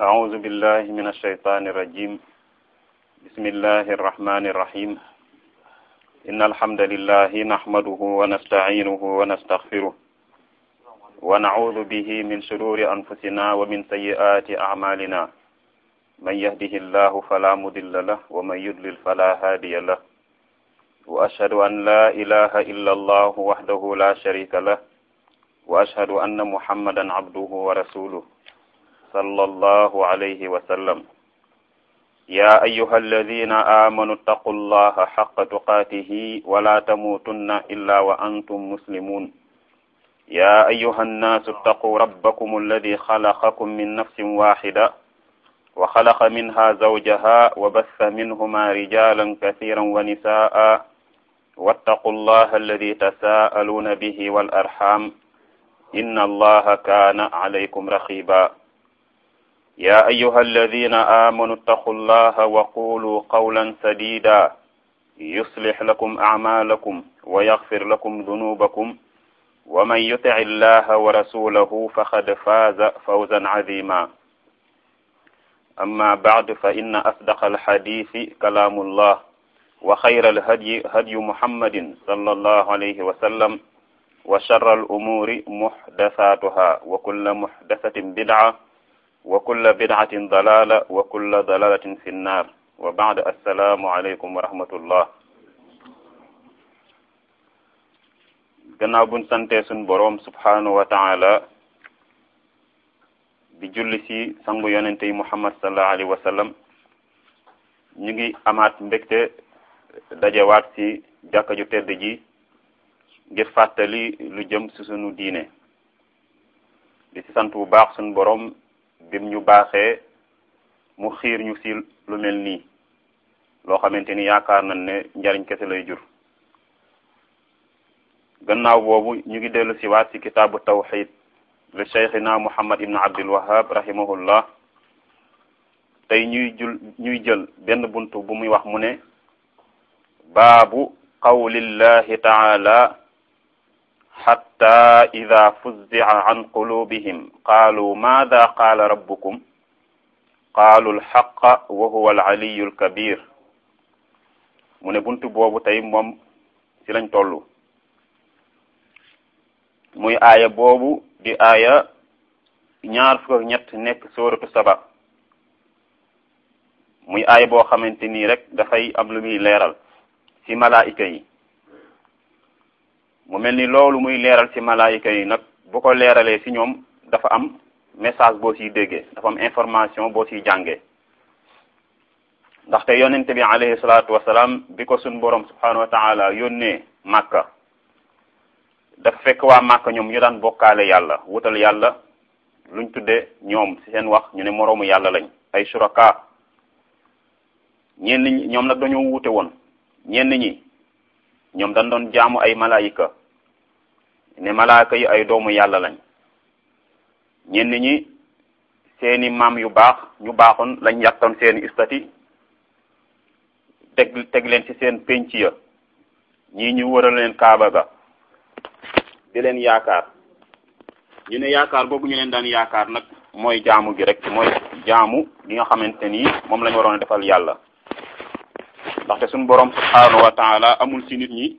أعوذ بالله من الشيطان الرجيم بسم الله الرحمن الرحيم إن الحمد لله نحمده ونستعينه ونستغفره ونعوذ به من شرور أنفسنا ومن سيئات أعمالنا من يهده الله فلا مضل له ومن يضلل فلا هادي له وأشهد أن لا إله إلا الله وحده لا شريك له وأشهد أن محمدا عبده ورسوله صلى الله عليه وسلم يا أيها الذين آمنوا اتقوا الله حق تقاته ولا تموتن إلا وأنتم مسلمون يا أيها الناس اتقوا ربكم الذي خلقكم من نفس واحدة وخلق منها زوجها وبث منهما رجالا كثيرا ونساء واتقوا الله الذي تساءلون به والأرحام إن الله كان عليكم رقيبا يا أيها الذين آمنوا اتقوا الله وقولوا قولا سديدا يصلح لكم أعمالكم ويغفر لكم ذنوبكم ومن يطع الله ورسوله فقد فاز فوزا عظيما أما بعد فإن أصدق الحديث كلام الله وخير الهدي هدي محمد صلى الله عليه وسلم وشر الأمور محدثاتها وكل محدثة بدعة وكل بدعة ضلالة وكل ضلالة في النار وبعد السلام عليكم ورحمة الله gannaaw buñ santee suñ boroom subhanahu wa taala di julli ci sangu yonente yi muhammad sallallahu alayhi wa sallam ñu ngi amaat mbégte dajewaat ci jàkka ju tedd ji ngir fàttali lu jëm ci sunu diine di ci sant bu baax suñ boroom bim ñu baaxee mu xiir ñu ci lu mel nii loo xamante ni yaakaar nañ ne njariñ kese lay jur gannaaw boobu ñu ngi dellu si waat ci kitaabu tawxid le cheikhina muhammad ibn abdul wahab rahimahullah tey ñuy jul ñuy jël benn buntu bu muy wax mu ne baabu qawlillahi taala xatta ida fuzzica an qulubihim qaalu maada qaala rabbukum qaalu alxaqa wa huwa alcaliyu alkabir mu ne buntu boobu tey moom ci lañ tollu muy aaya boobu di aaya ñaar fukk ak ñett nekk sóoratu saba muy aaya boo xamante nii rek dafay am lu muy leeral ci malaayika yi mu mel ni loolu muy leeral ci malaayika yi nag bu ko leeralee ci ñoom dafa am message boo ciy déggee dafa am information boo ciy jàngee ndaxte yonente bi alayhi salaatu wasalaam bi ko suñ boroom subhanahu wa taala yónnee màkka dafa fekk waa màkka ñoom ñu daan bokkaale yàlla wutal yàlla luñ tudde ñoom ci seen wax ñu ne moroomu yàlla lañ ay suraka ñenn ñi ñoom nag dañoo wuute woon ñenn ñi ñoom dañ doon jaamu ay malaayika ne malaayika yi ay doomu yàlla lañ ñenn ñi seeni maam yu baax ñu baaxoon lañ yàttoon seeni istati teg teg leen ci seen penc ya ñii ñu wëral leen kaaba ga di leen yaakaar ñu ne yaakaar boobu ñu leen daan yaakaar nag mooy jaamu gi rek mooy jaamu gi nga xamante ni moom lañ waroon a defal yàlla ndaxte suñu borom subhanahu wa taala amul ci nit ñi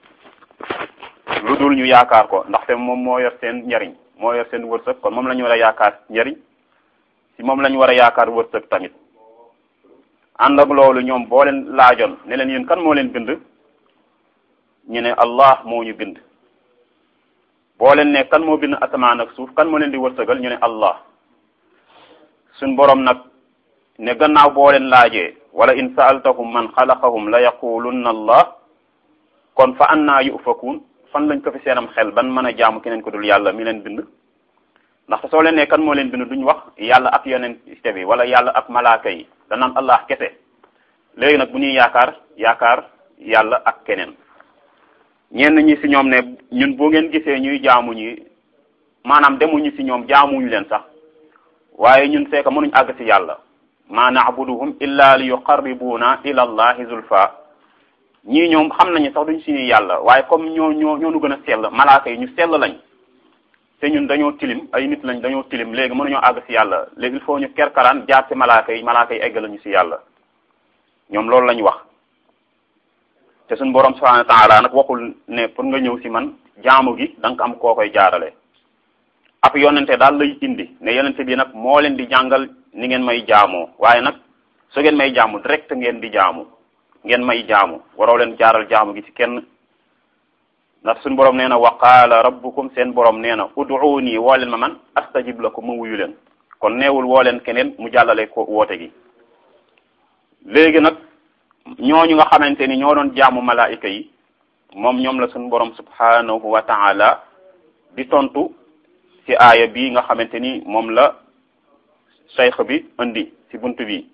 lu dul ñu yaakaar ko ndaxte moom moo yor seen njariñ moo yor seen wërsëg kon moom la ñu war a yaakaar njariñ ci moom la ñu war a yaakaar wërsëg tamit ànd ak loolu ñoom boo leen laajoon ne leen yéen kan moo leen bind ñu ne allah moo ñu bind boo leen ne kan moo bind asamaan ak suuf kan moo leen di wërsëgal ñu ne allah suñ borom nag ne gannaaw boo leen laajee wala in saaltahum man xalaqahum la yaqulunna allah kon fa annaa yufakuun fan lañ ko fi seenam xel ban mën a jaamu keneen ko dul yàlla mi leen bind ndaxte soo leen ne kan moo leen bind duñ wax yàlla ak yonent bi wala yàlla ak malaaka yi danaan allah kese léegi nag bu ñuy yaakaar yaakaar yàlla ak keneen ñenn ñi ci ñoom ne ñun boo ngeen gisee ñuy jaamu ñi maanaam demuñu ci ñoom jaamuñu leen sax waaye ñun fekk mënuñ àgg ci yàlla ma na'buduhum illa li yuqarribuna ila allahi zulfa ñii ñoom xam nañu sax duñ suñuy yàlla waaye comme ñoo ñoo ñoo nu gën a sell malaaka yi ñu sell lañ te ñun dañoo tilim ay nit lañ dañoo tilim léegi mënuñoo àgg ci yàlla léegi il faut ñu kerkaraan jaar ci malaaka yi malaaka yi eggal ñu ci yàlla ñoom loolu lañ wax te suñu borom subhanahu wa ta'ala nag waxul ne pour nga ñëw ci man jaamu gi da nga am koo koy jaarale ab yonente daal lay indi ne yonente bi nag moo leen di jàngal ni ngeen may jaamoo waaye nag su ngeen may jaamu direct ngeen di jaamu ngeen may jaamu waroo leen jaaral jaamu gi ci kenn ndax suñu borom nee na wa qaala rabbukum seen borom nee na ud'uuni woo leen ma man astajib lakum mu wuyu leen kon neewul woo leen keneen mu jàllale ko woote gi léegi nag ñooñu nga xamante ni ñoo doon jaamu malaayika yi moom ñoom la suñu borom subhanahu wa ta'ala di tontu ci aaya bi nga xamante ni moom la cheikh bi indi ci buntu bi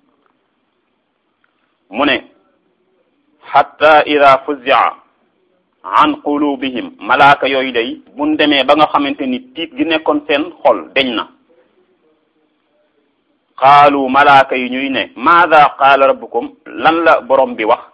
mu ne hatta ida fuzia an qulubihim malaaka yooyu day buñ demee ba nga xamante ni tiit gi nekkoon seen xol deñ na qaalu malaaka yi ñuy ne maada qaala rabbukum lan la borom bi wax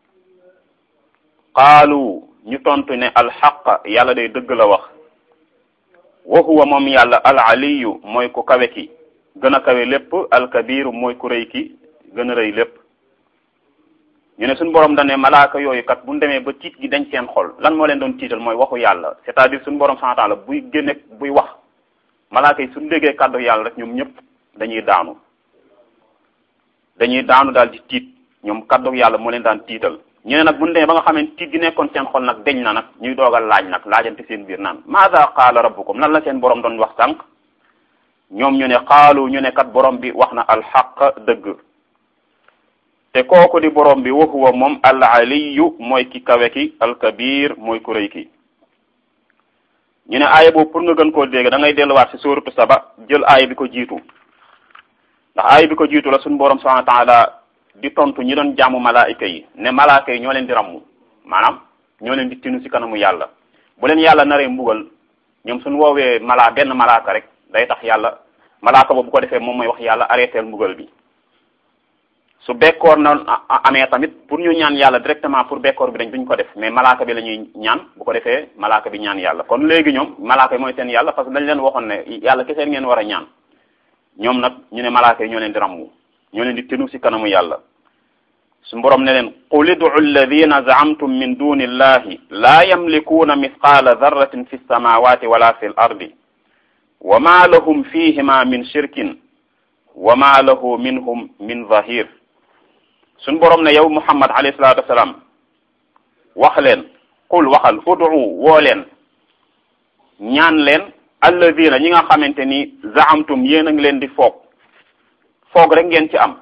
qaalu ñu tontu ne alxaq yàlla day dëgg la wax wa huwa moom yàlla al aliyu mooy ku kawe ki gën a kawe lépp alkabiru mooy ku rëy ki gën a rëy lépp ñu ne suñu borom dañ ne malaaka yooyu kat bu ñu demee ba tiit gi dañ seen xol lan moo leen doon tiital mooy waxu yàlla c'est-à-dire suñu borom subhanahu wa ta'ala buy génne buy wax malaaka yi suñu déggee kàddu yàlla rek ñoom ñëpp dañuy daanu dañuy daanu daal di tiit ñoom kàddu yàlla moo leen daan tiital ñu ne nag bu ñu demee ba nga xam ne tiit gi nekkoon seen xol nag deñ na nag ñuy doogal laaj nag laajante seen biir naan maada qaala rabbukum lan la seen borom doon wax sànq ñoom ñu ne xaalu ñu ne kat borom bi wax na alxaq dëgg te kooku di borom bi wa huwa moom al aliyu mooy ki kawe ki alkabir mooy ku rëy ki ñu ne aaya boobu pour nga gën koo dégg da ngay delluwaat ci suuratu saba jël aaya bi ko jiitu ndax aaya bi ko jiitu la suñu borom subhanahu wa ta'ala di tontu ñi doon jaamu malaayika yi ne malaaka yi ñoo leen di rammu maanaam ñoo leen di tinu ci kanamu yàlla bu leen yàlla naree mbugal ñoom suñu woowee malaa benn malaaka rek day tax yàlla malaaka boobu bu ko defee moom mooy wax yàlla arrêteel mbugal bi su bekkoor na amee tamit pour ñu ñaan yàlla directement pour bekkoor bi dañ duñ ko def mais malaaka bi la ñuy ñaan bu ko defee malaaka bi ñaan yàlla kon léegi ñoom malaaka yi mooy seen yàlla parce que dañ leen waxoon ne yàlla kese ngeen war a ñaan ñoom nag ñu ne malaaka yi ñoo leen di rammu ñoo leen di tinu ci kanamu yàlla su borom ne leen qul id'u alladhina za'amtum min duni illahi la yamlikuuna mithqala dharratin fi samawati wala fi l ardi wa ma lahum fihima min shirkin wa ma lahu minhum min zahir suñ borom ne yow muhammad alayhi salatu wassalam wax leen qul waxal ud'u woo leen ñaan leen alladina ñi nga xamante ni zaamtum yéen a ngi leen di foog foog rek ngeen ci am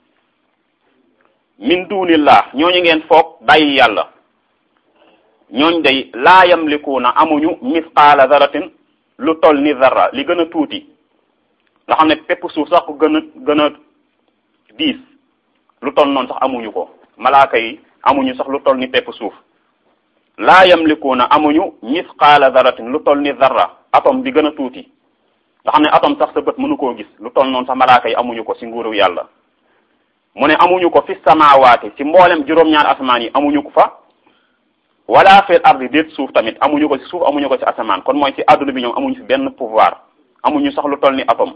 min dunillah ñooñu ngeen foog bàyyi yàlla ñooñ day laa yamlikuuna amuñu misqaala zaratin lu toll ni zarra li gën a tuuti nga xam ne pepp suuf sax ko gën a gën a diis lu toll noonu sax amuñu ko malaaka yi amuñu sax lu toll ni pepp suuf laa yamlikuuna amuñu misqaala zaratin lu toll ni zarra atome bi gën a tuuti nga xam ne atome sax sa bët mënu koo gis lu toll noonu sax malaaka yi amuñu ko ci nguuru yàlla mu ne amuñu ko fi samawaati ci mboolem juróom-ñaar asamaan yi amuñu ko fa wala fil ardi déet suuf tamit amuñu ko ci suuf amuñu ko ci asamaan kon mooy ci adduna bi ñoom amuñu fi benn pouvoir amuñu sax lu toll ni atome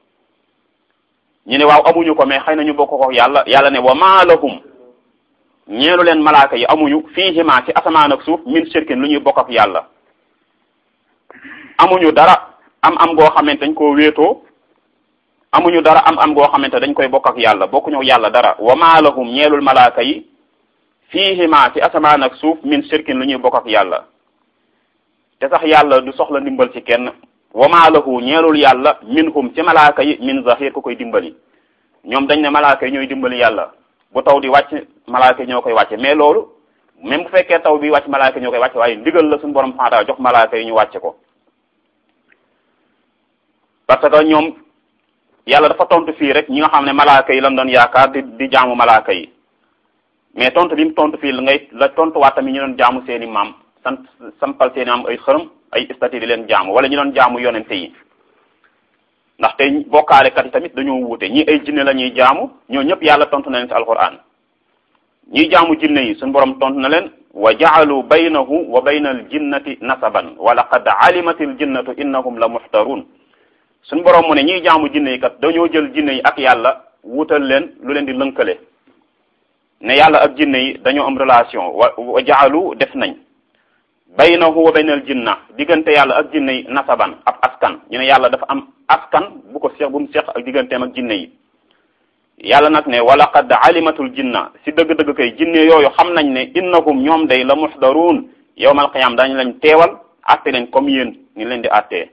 ñu ne waaw amuñu ko mais xëy na ñu bokk ko yàlla yàlla ne wa ma lahum ñeelu leen malaaka yi amuñu fiihima ci asamaan ak suuf min shirkin lu ñuy bokk ak yàlla amuñu dara am am goo xamante dañ koo wéetoo amuñu dara am am goo xamante dañ koy bokk ak yàlla bokkuñu yàlla dara wa ma lahum ñeelul malaaka yi fiihima ci asamaan ak suuf min shirkin lu ñuy bokk ak yàlla te sax yàlla du soxla ndimbal ci kenn wa ma lahu ñeelul yàlla minhum ci malaaka yi min zahir ku koy dimbali ñoom dañ ne malaaka yi ñooy dimbali yàlla bu taw di wàcc malaaka yi ñoo koy wàcce mais loolu même bu fekkee taw bi wàcc malaaka yi ñoo koy wàcce waaye ndigal la suñu borom xanaa jox malaaka yi ñu wàcce ko parce que ñoom yàlla dafa tontu fii rek ñi nga xam ne malaaka yi lan doon yaakaar di di jaamu malaaka yi mais tontu bi mu tontu fii la ngay la tontuwaat tamit ñu doon jaamu seeni maam sant sampal seeni maam ay xërëm ay istati di leen jaamu wala ñu doon jaamu yonente yi ndaxte bokkaalekat yi tamit dañoo wuute ñi ay jinne la ñuy jaamu ñoo ñëpp yàlla tontu na leen ci alquran ñiy jaamu jinne yi suñu borom tontu na leen wa ja'alu baynahu wa bayna aljinnati nasaban wa laqad alimat aljinnatu innahum la muxtarun suñ borom mu ne ñiy jaamu jinne yi kat dañoo jël jinne yi ak yàlla wutal leen lu leen di lënkale ne yàlla ak jinne yi dañoo am relation wa wa ja'alu def nañ baynahu wa baynal jinna diggante yàlla ak jinne yi nasaban ab askan ñu ne yàlla dafa am askan bu ko seex bu mu seex ak digganteem ak jinne yi yàlla nag ne wala qad alimatul jinna si dëgg-dëgg kay jinne yooyu xam nañ ne innahum ñoom day la muxdaruun yawmal qiyaam dañu leen teewal atte leen comme yéen ñu leen di attee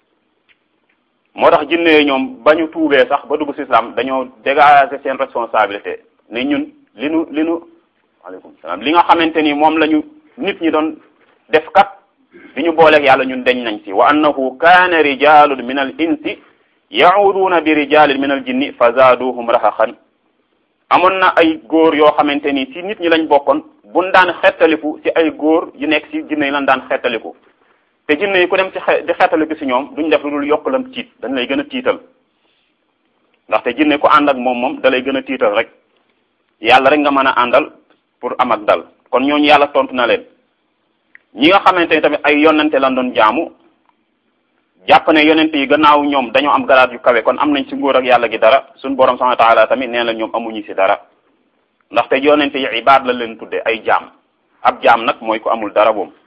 moo tax jinne yooyu ñoom ba ñu tuubee sax ba dugg si islam dañoo dégager seen responsabilité ne ñun li nu li nu waaleykum salaam li nga xamante ni moom la ñu nit ñi doon def kat bi ñu booleeg yàlla ñun deñ nañ ci wa annahu kaana rijalun min al insi yauduna bi rijalin min al jinni fa zaaduhum raxaxan amoon na ay góor yoo xamante ni si nit ñi lañ bokkoon buñ daan xettaliku si ay góor yu nekk si jinne yi lañ daan xettaliku te jinne yi ku dem ci xe di xettaliku si ñoom duñ def lu dul yokk lam tiit dañ lay gën a tiital ndaxte jinne ku ànd ak moom moom da lay gën a tiital rek yàlla rek nga mën a àndal pour am ak dal kon ñooñu yàlla tontu na leen ñi nga xamante ni tamit ay yonente lan doon jaamu jàpp ne yonente yi gannaaw ñoom dañoo am garaat yu kawe kon am nañ ci nguur ak yàlla gi dara suñ borom subhanahu wa taala tamit nee na ñoom amuñu ci dara ndaxte yonente yi ibaad la leen tudde ay jaam ab jaam nag mooy ku amul dara boom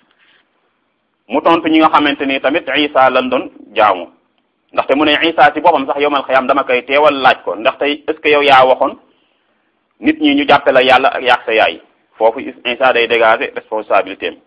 mu tontu ñi nga xamante ni tamit isa lan doon jaamu ndaxte mu ne isa ci boppam sax yowmal xiyaam dama koy teewal laaj ko ndaxte est ce que yow yaa waxoon nit ñi ñu jàppe la yàlla ak yaag sa yaay foofu isa day dégager responsabilité am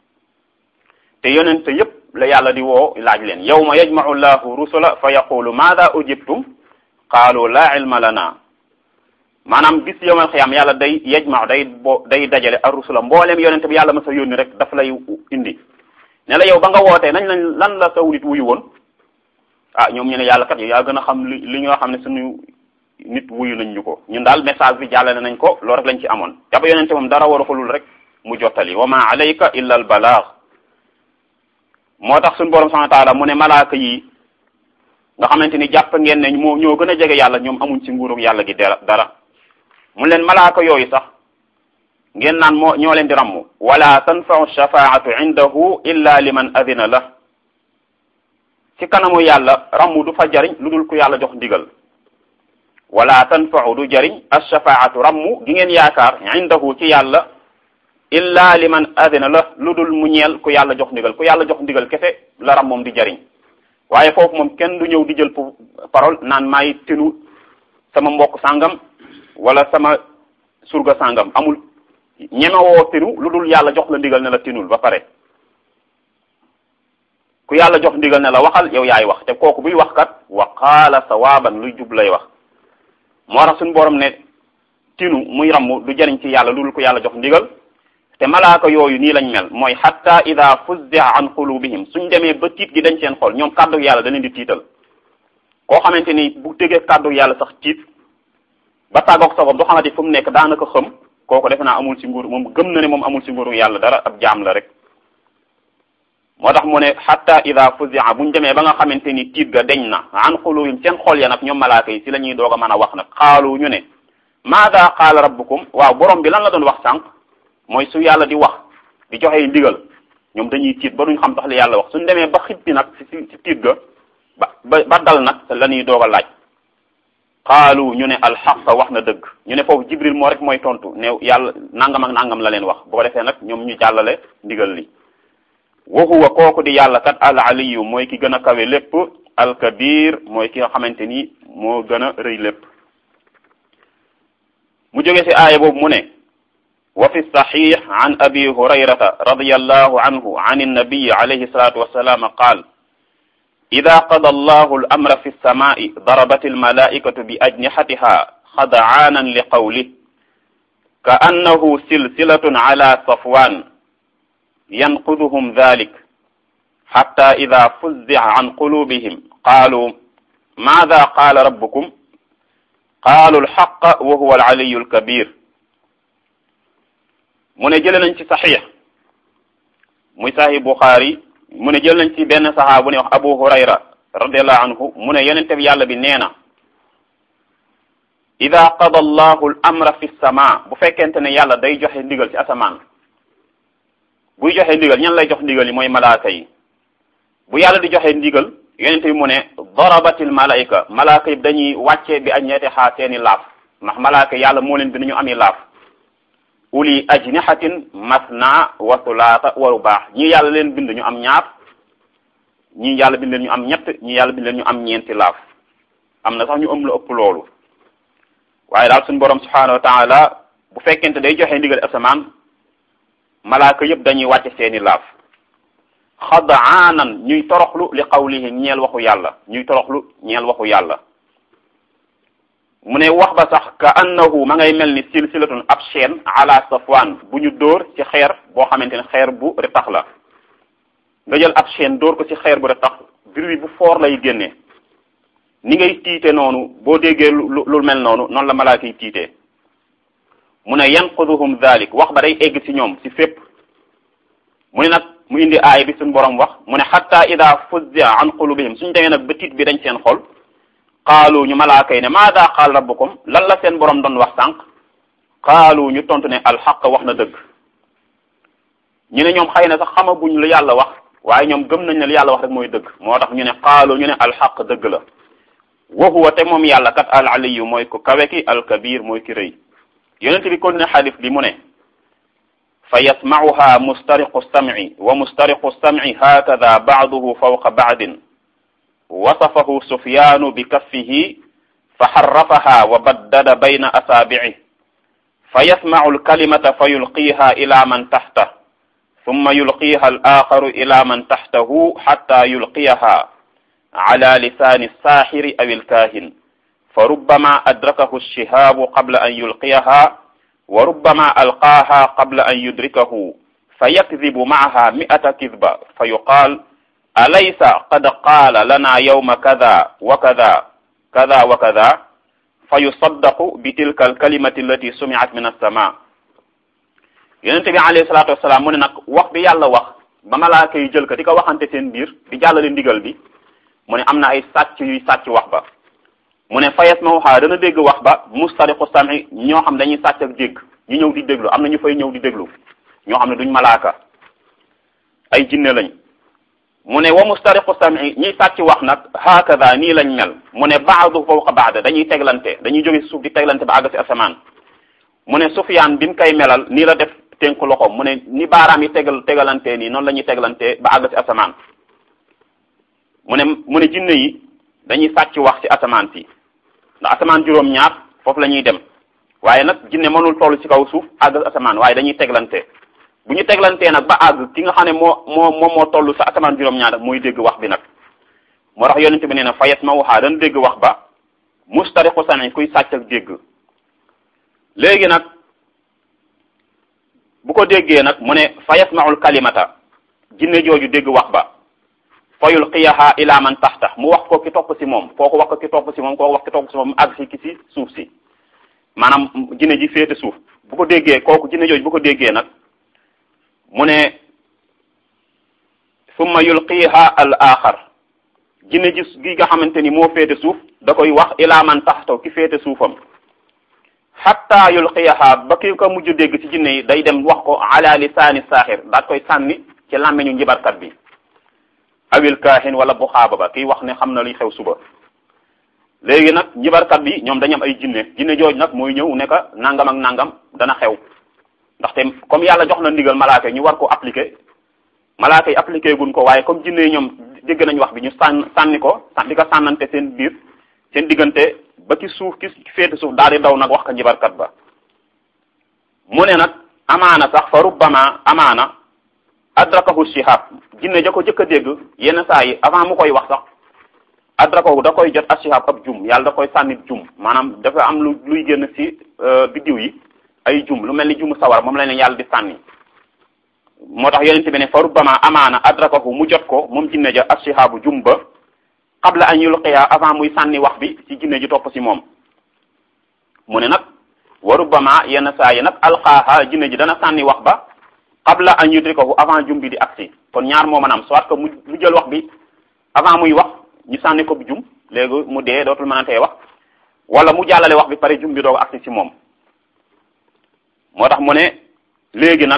te yonente yépp la yàlla di woo laaj leen yawma yajma'u llahu rusula fa yaqulu maada ujibtum qaalu la ilma lana maanaam bis yawmal xiyaam yàlla day yajma'u day bo day dajale ar rusula mbooleem yonente bi yàlla ma sa yónni rek daf lay indi ne la yow ba nga wootee nañ lañ lan la saw nit wuyu woon ah ñoom ñu ne yàlla kat yaa gën a xam li li nga xam ne suñu nit wuyu nañ ñu ko ñun daal message bi jàllale nañ ko loolu rek lañ ci amoon yaba yonente moom dara waru xulul rek mu jottali wa ma alayka illa al balagh moo tax suñu borom subhanahu wa ta'ala mu ne malaaka yi nga xamante ni jàpp ngeen ne moo ñoo gën a jege yàlla ñoom amuñ ci nguurug yàlla gi dara dara mu leen malaaka yooyu sax ngeen naan moo ñoo leen di rammu wala tanfa'u shafaa'atu indahu illa liman adina la ci kanamu yàlla rammu du fa jariñ lu dul ku yàlla jox ndigal wala tanfa'u du jariñ ash-shafaa'atu rammu gi ngeen yaakaar indahu ci yàlla illa liman adina la lu dul mu ñeel ku yàlla jox ndigal ku yàlla jox ndigal kese la ram moom di jariñ waaye foofu moom kenn du ñëw di jël parole naan maay tinu sama mbokk sàngam wala sama surga sàngam amul ñemewoo tinu lu dul yàlla jox la ndigal ne la tinul ba pare ku yàlla jox ndigal ne la waxal yow yaay wax te kooku buy wax kat wa qaala sawaaban luy jub lay wax moo tax suñu borom ne tinu muy ramm du jariñ ci yàlla lu dul ku yàlla jox ndigal te malaaka yooyu nii lañ mel mooy hatta ida fuzzi'a an qulubihim suñ demee ba tiit gi dañ seen xol ñoom kàddu yàlla da leen di tiital koo xamante ni bu déggee kàddu yàlla sax tiit ba tàggoog sa bopp du xamante fu mu nekk daanaka xëm kooku defe naa amul ci nguur moom gëm na ne moom amul ci nguuru yàlla dara ab jaam la rek moo tax mu ne hatta ida fuzzi'a buñ demee ba nga xamante ni tiit ga deñ na an qulubihim seen xol ya nag ñoom malaaka yi si la ñuy doog a mën a wax nag xaalu ñu ne maada qaala rabbukum waaw borom bi lan la doon wax sànq mooy su yàlla di wax di joxe ndigal ñoom dañuy tiit ba duñ xam tax li yàlla wax suñ demee ba xippi nag ci ci tiit ga ba ba ba dal nag la ñuy doog a laaj xaalu ñu ne alxaq wax na dëgg ñu ne foofu jibril moo rek mooy tontu ne yàlla nangam ak nangam la leen wax bu ko defee nag ñoom ñu jàllale ndigal li wa huwa kooku di yàlla kat al aliyu mooy ki gën a kawe lépp al kabir mooy ki nga xamante ni moo gën a rëy lépp mu jóge ci aaya boobu mu ne wa fi saxiix an abi hurayrata radiyallahu anhu an annabiyi alayhi salatu wassalam qaal ida qada allahu al amra fi lsamai darabat almalaikatu bi ajnihatiha xadaanan li qawlih ka annahu silsilatun ala safwan yanquduhum dhalik xatta ida fuzzica an qulubihim qaalu maada qaala rabbukum qaalu alxaqa wa huwa alcaliyu alkabir mu ne jële nañ ci saxiix muy saxi Buxaari mu ne jël nañ ci benn saxaa bu ne wax Abu Hurayra radiallahu anhu mu ne yonente bi yàlla bi nee na ida qada allahu al amra fi sama bu fekkente ne yàlla day joxe ndigal ci asamaan buy joxe ndigal ñan lay jox ndigal yi mooy malaaka yi bu yàlla di joxe ndigal yonente bi mu ne darabatil malaika malaaka yi dañuy wàcce bi ajniyati xaa seeni laaf ndax malaaka yàlla moo leen bind ñu ami laaf uli ajnihatin masna wa sulaata wa rubaax ñii yàlla leen bind ñu am ñaar ñii yàlla bind leen ñu am ñett ñii yàlla bind leen ñu am ñeenti laaf am na sax ñu ëm la ëpp loolu waaye daal suñu borom subhanahu wa taala bu fekkente day joxe ndigal asamaan malaaka yëpp dañuy wàcce seeni laaf xadaanan ñuy toroxlu li qawlihi ñeel waxu yàlla ñuy toroxlu ñeel waxu yàlla mu ne wax ba sax ka annahu ma ngay mel ni silsilatun ab chaîne ala safwan bu ñu dóor ci xeer boo xamante ne xeer bu retax la nga jël ab chaîne dóor ko ci xeer bu retax bruit bu fort lay génnee ni ngay tiite noonu boo déggee lu lu mel noonu noonu la malaaka yi tiitee mu ne yanquduhum dhalik wax ba day egg ci ñoom ci fépp mu ne nag mu indi aay bi suñu borom wax mu ne xatta ida fuzza an qulubihim suñu demee nag ba tiit bi dañ seen xol qaalu ñu malaaka yi ne maada qaal rabbukum lan la seen borom doon wax sànq qaalu ñu tontu ne alxaq wax na dëgg ñu ne ñoom xëy na sax xamaguñ lu yàlla wax waaye ñoom gëm nañ ne lu yàlla wax rek mooy dëgg moo tax ñu ne qaalu ñu ne alxaq dëgg la wa huwa te moom yàlla kat al aliyu mooy ko kawe ki al kabir mooy ki rëy yonente bi kon ne xadis bi mu ne fa yasmauha mustariqu samci wa mustariqu samci hakada baaduhu fawqa baadin wasafahu sufyaanu bi kaffihi fa xarrafaha wa baddada bayna asaabici fa yasmacu alkalimata fa yulqiiha ila man taxta summa yulqiiha alaaxaru ila man taxtahu xatta yulqiyaha ala lisaani alsaaxiri aw alkaahin fa rubbama adrakahu alshihaabu qabla an yulqiyaha wa rubbama alqaaha qabla an yudrikahu fa yakdibu macaha mi'ata kidba fa yuqaal alaysa qad qaala lana yawma kada wa kada kada wa kada fa yusaddaqu bi tilka alkalimati allati sumi'at min alsama yonente bi alayhi salatu wasalaam mu ne nag wax bi yàlla wax ba malaaka yi jël ko di ko waxante seen biir di jàllale ndigal bi mu ne am na ay sàcc yuy sàcc wax ba mu ne fayes ma waxaa dana dégg wax ba mustariqu sami ñoo xam dañuy sàcc ak dégg ñu ñëw di déglu am na ñu fay ñëw di déglu ñoo xam ne duñ malaaka ay jinne lañ mu ne wa mustariqu sami ñiy sàcc wax nag hakada nii lañ mel mu ne baadu fawqa baada dañuy teglante dañuy jóge suuf di teglante ba àgg si asamaan mu ne sufyaan bi mu koy melal nii la def tënk loxoom mu ne ni baaraam yi tegal tegalante nii noonu la ñuy teglante ba àgg si asamaan mu ne mu ne jinne yi dañuy sàcc wax ci asamaan si ndax asamaan juróom-ñaar foofu la ñuy dem waaye nag jinne mënul toll ci kaw suuf àgg asamaan waaye dañuy teglante bu ñu teglantee nag ba àgg ki nga xam ne moo moo moom moo toll sa asamaan juróom-ñaar mooy dégg wax bi nag moo tax yonente bi nee na fayet ma waxaa dana dégg wax ba mustariqu sami kuy sàcc ak dégg léegi nag bu ko déggee nag mu ne fa yasmaul kalimata jinne jooju dégg wax ba fa yulqiyaha ila man taxta mu wax ko ki topp si moom kooku wax ko ki topp si moom kooku wax ki topp si moom mu àgg si ki si suuf si maanaam jinne ji féete suuf bu ko déggee kooku jinne jooju bu ko déggee nag mu ne summa yulqiha al axar jinne ji gi nga xamante ni moo féete suuf da koy wax ila man taxta ki féete suufam xatta yulqiyaha ba ki ko mujj dégg ci jinne yi day dem wax ko ala lisaani saaxir daat koy sànni ci làmmeñu njibarkat bi awil kaahin wala bu xaaba ba kiy wax ne xam na luy xew suba léegi nag njibarkat bi ñoom dañu am ay jinne jinne jooj nag mooy ñëw ne ka nangam ak nangam dana xew ndaxte comme yàlla jox na ndigal malaaka yi ñu war ko appliquer malaaka yi appliquer gun ko waaye comme jinne yi ñoom dégg nañ wax bi ñu sànn sànni ko di ko sànnante seen biir seen diggante ba ki suuf ki féete suuf daal di daw nag wax ko njibarkat ba mu ne nag amaana sax fa rubbama amaana adrakahu shihab jinne ja ko jëkk a dégg yenn saa yi avant mu koy wax sax adrakahu da koy jot ashihab ab jum yàlla da koy sànni jum maanaam dafa am lu luy génn ci biddiw yi ay jum lu mel ni jumu sawar moom la ne yàlla di sànni moo tax yonente bi ne fa rubbama amaana adrakahu mu jot ko moom jinne ja ashihabu jum ba qabla an yulqiya avant muy sànni wax bi ci jinne ji topp ci moom mu ne nag wa rubbama yenn saa yi nag alqaaha jinne ji dana sànni wax ba qabla an yudrikahu avant jum bi di agsi kon ñaar moo maanaam soit que mu mu jël wax bi avant muy wax ñu sànni ko bu jum léegi mu dee dootul mënantee wax wala mu jàllale wax bi pare jum bi doog agsi ci moom moo tax mu ne léegi nag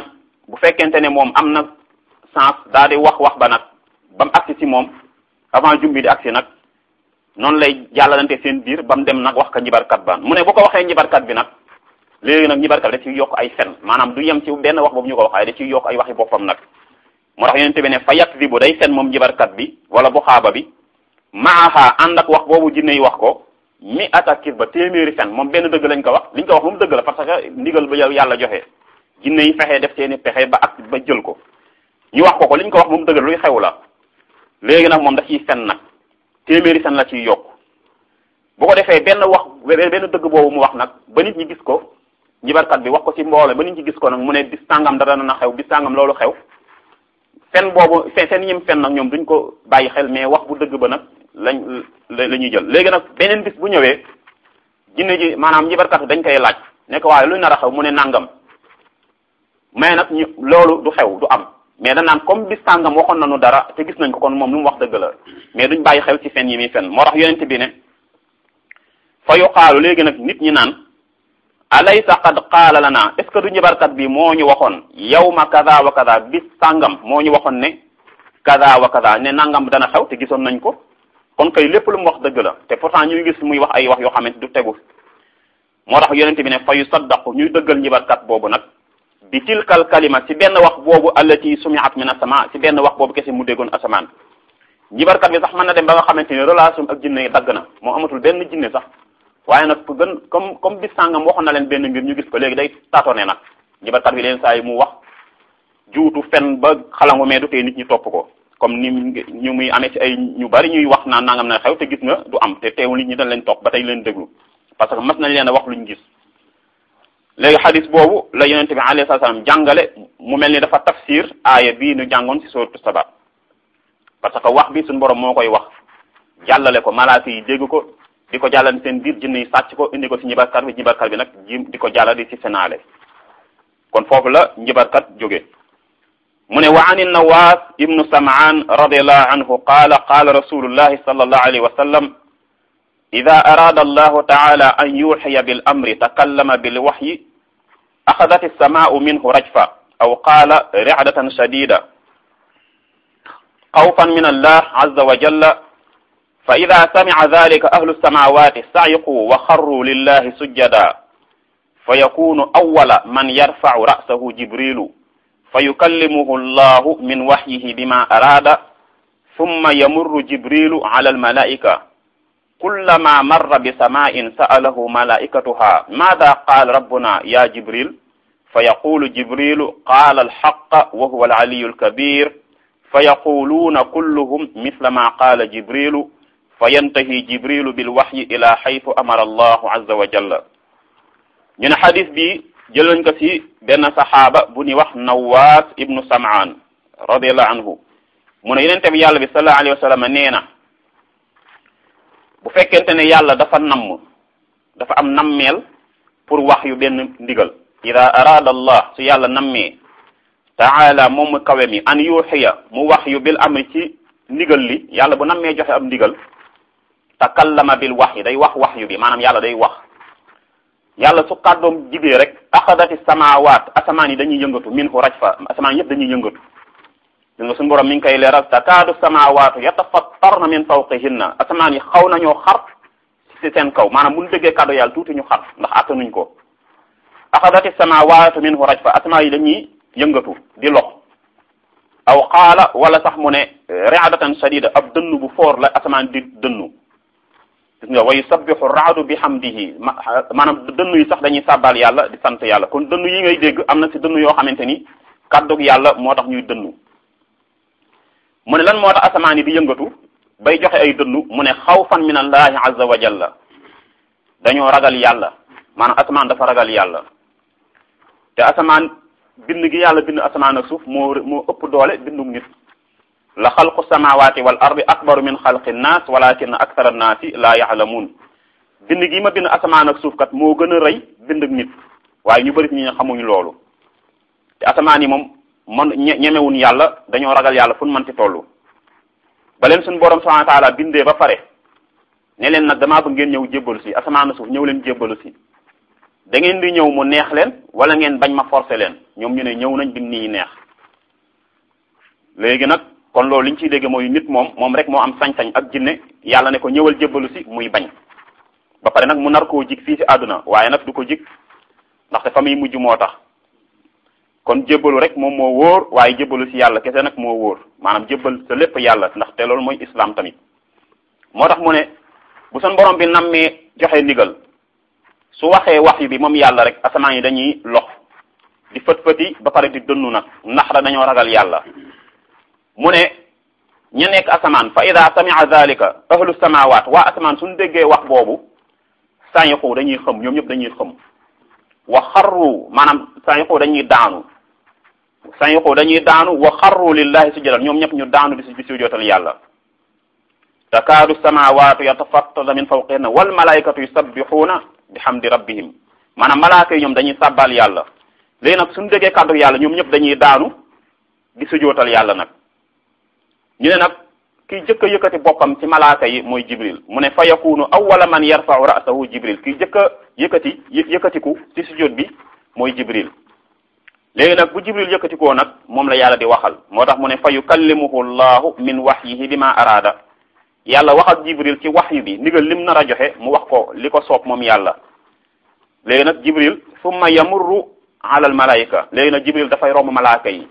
bu fekkente ne moom am na sens daal di wax wax ba nag ba mu agsi ci moom avant jum bi di agsi nag noonu lay jàllalante seen biir ba mu dem nag wax ko njibarkat ba mu ne bu ko waxee njibarkat bi nag léegi nag njibarkat bi da ciy yokk ay fen maanaam du yem ci benn wax boobu ñu ko wax ay da ciy yokk ay waxi boppam nag moo tax yonente bi ne fa yakdibu day fen moom njibarkat bi wala bu xaaba bi maaha ànd ak wax boobu jinne yi wax ko mi atakis ba téeméeri fen moom benn dëgg lañ ko wax liñ ko wax moom dëgg la parce que ndigal ba yàlla joxe jinne yi fexe def seeni pexe ba ak ba jël ko ñu wax ko ko liñ ko wax moom dëgg la luy xew la léegi nag moom da ciy fen nag téeméeri fen la ciy yokk bu ko defee benn wax benn dëgg boobu mu wax nag ba nit ñi gis ko njibarkat bi wax ko ci mboole ba nit ñi gis ko nag mu ne bis sàngam dara na xew bis sàngam loolu xew fen boobu fen seen ñim fen nag ñoom duñ ko bàyyi xel mais wax bu dëgg ba nag lañ la ñuy jël léegi nag beneen bis bu ñëwee jinne ji maanaam njibarkat bi dañ koy laaj ne ko waaye luy nar a xew mu ne nangam mais nag ñu loolu du xew du am mais dañ naan comme bis sàngam waxoon nañu dara te gis nañ ko kon moom lu mu wax dëgg la mais duñ bàyyi xel ci fen yi muy fen moo tax yonent bi ne fa yuqaalu léegi nag nit ñi naan alaysa qad qaala lana est ce que du njibarkat bi moo ñu waxoon yawma kada wa kada bis sàngam moo ñu waxoon ne kada wa kada ne nangam dana xew te gisoon nañ ko kon kay lépp lu mu wax dëgg la te pourtant ñuy gis muy wax ay wax yoo xamante du tegu moo tax yonent bi ne fa yu saddaqu ñuy dëggal njibarkat boobu nag bi tilkal kalima ci benn wax boobu allati sumiat min asama ci benn wax boobu kese mu déggoon asamaan njibarkat bi sax mën na dem ba nga xamante ni relation ak jinne yi dagg na moo amatul benn jinne sax waaye nag ku gën comme comme bis sàngam waxoon na leen benn mbir ñu gis ko léegi day tatone nag njibarkat bi leen saa yi mu wax juutu fen ba xalangu mais du tee nit ñi topp ko comme ni ñu muy amee ci ay ñu bari ñuy wax naan nangam na xew te gis nga du am te teewul nit ñi dañ leen topp ba tey leen déglu parce que mas nañ leen a wax luñ gis léegi xadis boobu la yonent bi alayhi salaam jàngale mu mel ni dafa tafsir aaya bii nu jàngoon ci sourate Saba parce que wax bi suñu borom moo koy wax jàllale ko malaaka yi dégg ko di ko jàllale seen biir jinne yi sàcc ko indi ko ci njibarkat bi njibarkat bi nag ji di ko jàllale di ci senaale kon foofu la njibarkat jóge mu ne wa an nawaas ibnu samaan radiallahu anhu qaala qaala rasulullahi sallallahu alayhi wa sallam ida araada allahu taala an yuxiya bil amri takallama bil waxyi axadat alsamaau minhu rajfa aw qaala ricdatan shadida xawfan min allah azza wa jalla fa ida samica dalika ahlu alsamawati saciquu wa xarruu lillahi sujjada fa yakunu awala man yarfacu ra'sahu jibrilu fa yukallimuhu allahu min waxyihi bima araada summa yamurru jibrilu ala almalaika kullama marra bisama'in sa'alahu malaikatuha madha qala rabbuna ya jibril fa yaqulu jibrilu qala alhaqqa wa huwa alaliyu alkabir fa yaquluna kulluhum mithla ma qala jibrilu fa yantahi jibrilu bilwahyi ila haythu amara allahu azza wa jalla ñu ne xadis bi jël nañ ko ci benn saxaaba bu ñuy wax nawaas ibnu samaan radiallahu anhu mu ne yonente bi yàlla bi sallallahu alayhi wa sallam nee na bu fekkente ne yàlla dafa namm dafa am nammeel pour wax yu benn ndigal ida arada allah su yàlla nammee taala moom mu kawe mi an yuxiya mu wax yu bil amri ci ndigal li yàlla bu nammee joxe am ndigal takallama bil wax yi day wax wax yu bi maanaam yàlla day wax yàlla su kàddoom jibee rek axadati samawaat asamaan yi dañuy yëngatu min hu rajfa asamaan yëpp dañuy yëngatu gis nga suñu borom mi ngi koy leeral takaadu samawaatu yatafattarna min fawqihinna asamaan yi xaw nañoo xar ci seen kaw maanaam bu ñu déggee kàddu yàlla tuuti ñu xar ndax attanuñ ko axadati samawaatu min hu rajfa asamaan yi dañuy yëngatu di lox aw qaala wala sax mu ne ri'adatan shadida ab dënnu bu foor la asamaan di dënnu gis nga wa yusabbihu raadu bi hamdihi maanaam dënnu yi sax dañuy sàbbal yàlla di sant yàlla kon dënnu yi ngay dégg am na ci dënnu yoo xamante ni kàddug yàlla moo tax ñuy dënnu mu ne lan moo tax asamaan yi di yëngatu bay joxe ay dënnu mu ne xawfan min allahi azza wa jalla dañoo ragal yàlla maanaam asamaan dafa ragal yàlla te asamaan bind gi yàlla bind asamaan ak suuf moo moo ëpp doole bindug nit la xalqu samawati wal ardi akbaru min xalqi nnaas walakin akthara nnaasi la yaalamuun bind gi ma bind asamaan ak suuf kat moo gën a rëy bindug nit waaye ñu bëri ci ñi xamuñu loolu te asamaan yi moom man ñemewuñ yàlla dañoo ragal yàlla fu ñu mën ci toll ba leen suñu borom subhanahu wa taala bindee ba pare ne leen nag damaa bëgg ngeen ñëw jébbalu si asamaan ak suuf ñëw leen jébbalu si da ngeen di ñëw mu neex leen wala ngeen bañ ma forcer leen ñoom ñu ne ñëw nañ bim nii neex léegi nag kon loolu li ñu ciy dégg mooy nit moom moom rek moo am sañ-sañ ak jinne yàlla ne ko ñëwal jébbalu si muy bañ ba pare nag mu nar koo jig fii si àdduna waaye nag du ko jig ndaxte fa muy mujj moo tax kon jébbalu rek moom moo wóor waaye jébbalu si yàlla kese nag moo wóor maanaam jébbal sa lépp yàlla ndaxte loolu mooy islam tamit moo tax mu ne bu son borom bi nammee joxe ndigal su waxee wax yu bi moom yàlla rek asamaan yi dañuy lox di fët fëti ba pare di dënnu nag ndax la dañoo ragal yàlla mu ne ña nekk asamaan fa ida samia dalika ahlu samawat waa asamaan suñu déggee wax boobu sañixu dañuy xëm ñoom ñëpp dañuy xëm wa xarru maanaam sañixu dañuy daanu sañixu dañuy daanu wa xarru lillahi sujjadan ñoom ñëpp ñu daanu di si di sujjootal yàlla takaadu samawatu yatafattarna min fawqihinna wal malaikatu yusabbixuuna bihamdi rabbihim maanaam malaaka yi ñoom dañuy sàbbal yàlla léegi nag suñu déggee kàddu yàlla ñoom ñëpp dañuy daanu di sujootal yàlla nag ñu ne nag kiy jëkk a yëkkati boppam ci malaaka yi mooy jibril mu ne fa yakunu awwala man yarfa'u ra'sahu jibril kiy jëkk a yëkkati yëkkatiku ci sujoot bi mooy jibril léegi nag bu jibril yëkkatikoo nag moom la yàlla di waxal moo tax mu ne fa yukallimuhu llahu min wahyihi bima araada yàlla wax ak jibril ci waxyu bi ndigal lim nar a joxe mu wax ko li ko soob moom yàlla léegi nag jibril summa yamurru ala al malaika léegi nag jibril dafay romb malaaka yi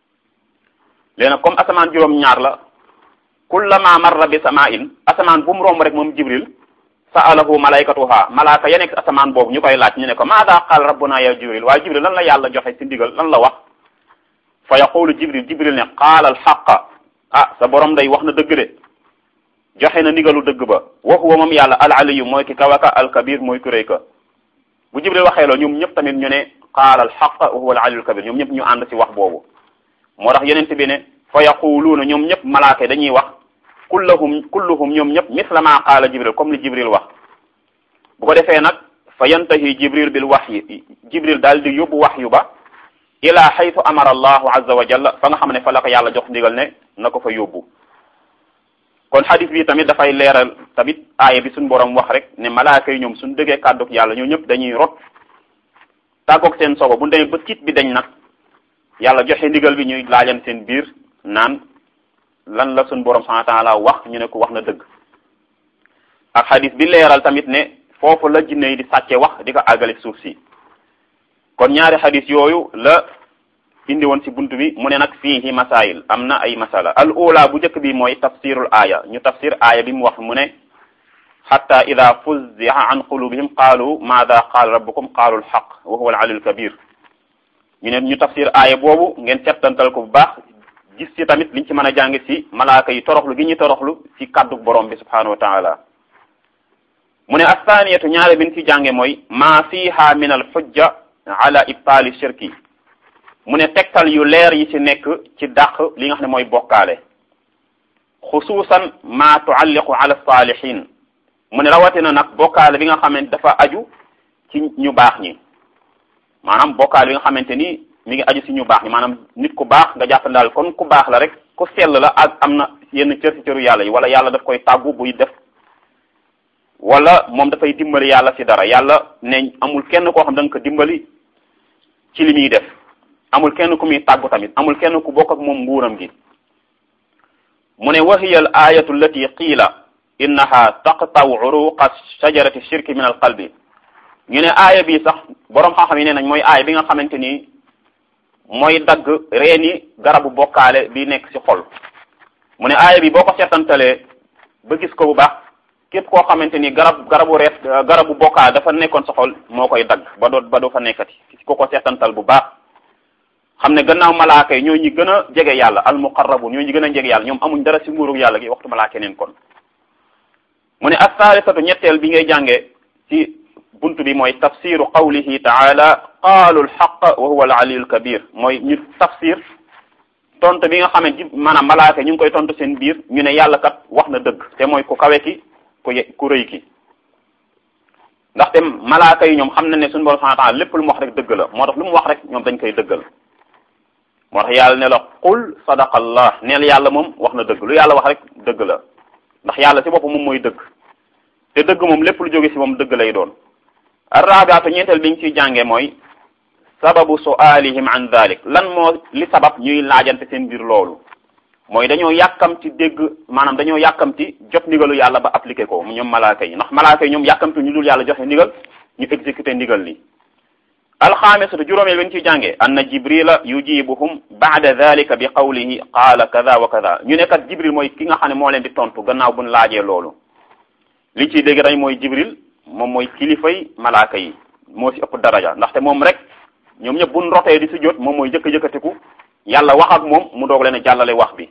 léegi nag comme asamaan juróom ñaar la kullama marra bi sama'in asamaan bu mu romb rek moom jibril sa'alahu malaikatuha malaaka ya nekk asamaan boobu ñu koy laaj ñu ne ko maada qaal rabbuna ya jibril waaye jibril lan la yàlla joxe ci ndigal lan la wax fa yaqulu jibril jibril ne qaala al xaqa ah sa borom day wax na dëgg de joxe na ndigalu dëgg ba wa huwa moom yàlla al aliyu mooy ki kawaka al kabir mooy ku réy ka bu jibril waxee loolu ñoom ñëpp tamit ñu ne qaala al xaq wa huwa al aliyu al kabir ñoom ñëpp ñu ànd ci wax boobu moo tax yeneen bi ne fa yaquluuna ñoom ñëpp malaaka dañuy wax kulluhum kulluhum ñoom ñëpp misla ma qaala jibril comme li jibril wax bu ko defee nag fa yantahi jibril bil waxyi jibril daal di yóbbu waxyu ba ila xaytu amara allahu azza wa jalla fa nga xam ne fa la ko yàlla jox ndigal ne na ko fa yóbbu kon xadis bi tamit dafay leeral tamit aaya bi suñu borom wax rek ne malaaka yi ñoom suñu dëggee kàdduk yàlla ñoo ñëpp dañuy rot tàggoog seen sogo bu demee ba tiit bi dañ nag yàlla joxe ndigal bi ñuy laajan seen biir naan lan la suñu borom subhanahu wa ta'ala wax ñu ne ko wax na dëgg ak xadis bi leeral tamit ne foofu la jinne yi di sàcce wax di ko àggale suuf si kon ñaari xadis yooyu la indi woon ci buntu bi mu ne nag fiihi masail am na ay masala al ula bu njëkk bi mooy tafsirul aaya ñu tafsir aaya bi mu wax mu ne xatta ida fuzzi'a an qulubihim qaalu maada qaala rabbukum qaalu alxaq wa huwa al aliyul kabir ñu ne ñu tafsir aaya boobu ngeen settantal ko bu baax gis ci tamit liñ ci mën a jàng ci malaaka yi toroxlu gi ñu toroxlu ci kaddu borom bi subhanahu wa taala mu ne athaniyatu ñaare bin ci jànge mooy ma fiha min al xujja ala ibtaali shirki mu ne tegtal yu leer yi ci nekk ci dàq li nga xam ne mooy bokkaale xusuusan ma tualliqu ala salihin mu ne rawatina nag bokkaale bi nga xamante dafa aju ci ñu baax ñi maanaam bokkaale bi nga xamante ni mi ngi aju ci ñu baax ñi maanaam nit ku baax nga jàpp daal kon ku baax la rek ku sell la ak am na yenn cër ci cëru yàlla yi wala yàlla daf koy tàggu buy def wala moom dafay dimbali yàlla ci dara yàlla ne amul kenn koo xam da nga ko dimbali ci li muy def amul kenn ku muy tàggu tamit amul kenn ku bokk ak moom nguuram gi mu ne wa hiya al ayatu allati qiila innaha taqtaw uruqa shajarati shirki min al qalbi ñu ne aaya bi sax boroom xam-xam yi nee nañ mooy aaya bi nga xamante ni mooy dagg reeni garabu bokkaale bi nekk ci xol mu ne aaya bi boo ko seetantalee ba gis ko bu baax képp koo xamante ni garab garabu reet garabu bokkaale dafa nekkoon sa xol moo koy dagg ba doo ba doo fa nekkati ko ko seetantal bu baax xam ne gannaaw malaaka yi ñoo ñi gën a jege yàlla al muqarrabun ñoo ñi gën a jege yàlla ñoom amuñ dara ci nguuru yàlla gi waxtu malaaka neen kon mu ne as-saalisatu ñetteel bi ngay jànge ci buntu bi mooy tafsiru qawlihi taala qaalu alxaq wa huwa al aliyu kabir mooy ñu tafsir tontu bi nga xamante maanaam malaaka ñu ngi koy tontu seen biir ñu ne yàlla kat wax na dëgg te mooy ku kawe ki ku ku rëy ki ndaxte malaaka yi ñoom xam na ne suñu borom subhanahu wa ta'ala lépp lu mu wax rek dëgg la moo tax lu mu wax rek ñoom dañ koy dëggal moo tax yàlla ne la qul sadaqa allah neel yàlla moom wax na dëgg lu yàlla wax rek dëgg la ndax yàlla ci boppam moom mooy dëgg te dëgg moom lépp lu jóge ci moom dëgg lay doon arrabiatu ñeenteel bi ñu ciy jànge mooy sababu su'alihim an dalik lan moo li sabab ñuy laajante seen biir loolu mooy dañoo yàkkamti dégg maanaam dañoo yàkkamti jot ndigalu yàlla ba appliqué ko ñoom malaaka yi ndax malaaka yi ñoom yàkkamti ñu dul yàlla joxe ndigal ñu exécuté ndigal li alxaamisatu juróomeel bi ñu ciy jànge anna jibrila yujibuhum baada dalika bi qawlihi qaala kada wa kada ñu ne kat jibril mooy ki nga xam ne moo leen di tontu gannaaw buñ laajee loolu li ciy dégg dañ mooy jibril moom mooy kilifay malaaka yi moo ci ëpp daraja ndaxte moom rek ñoom ñëpp buñ rotee di si jot moom mooy jëkk jëkkatiku yàlla wax ak moom mu doog leen a jàllale wax bi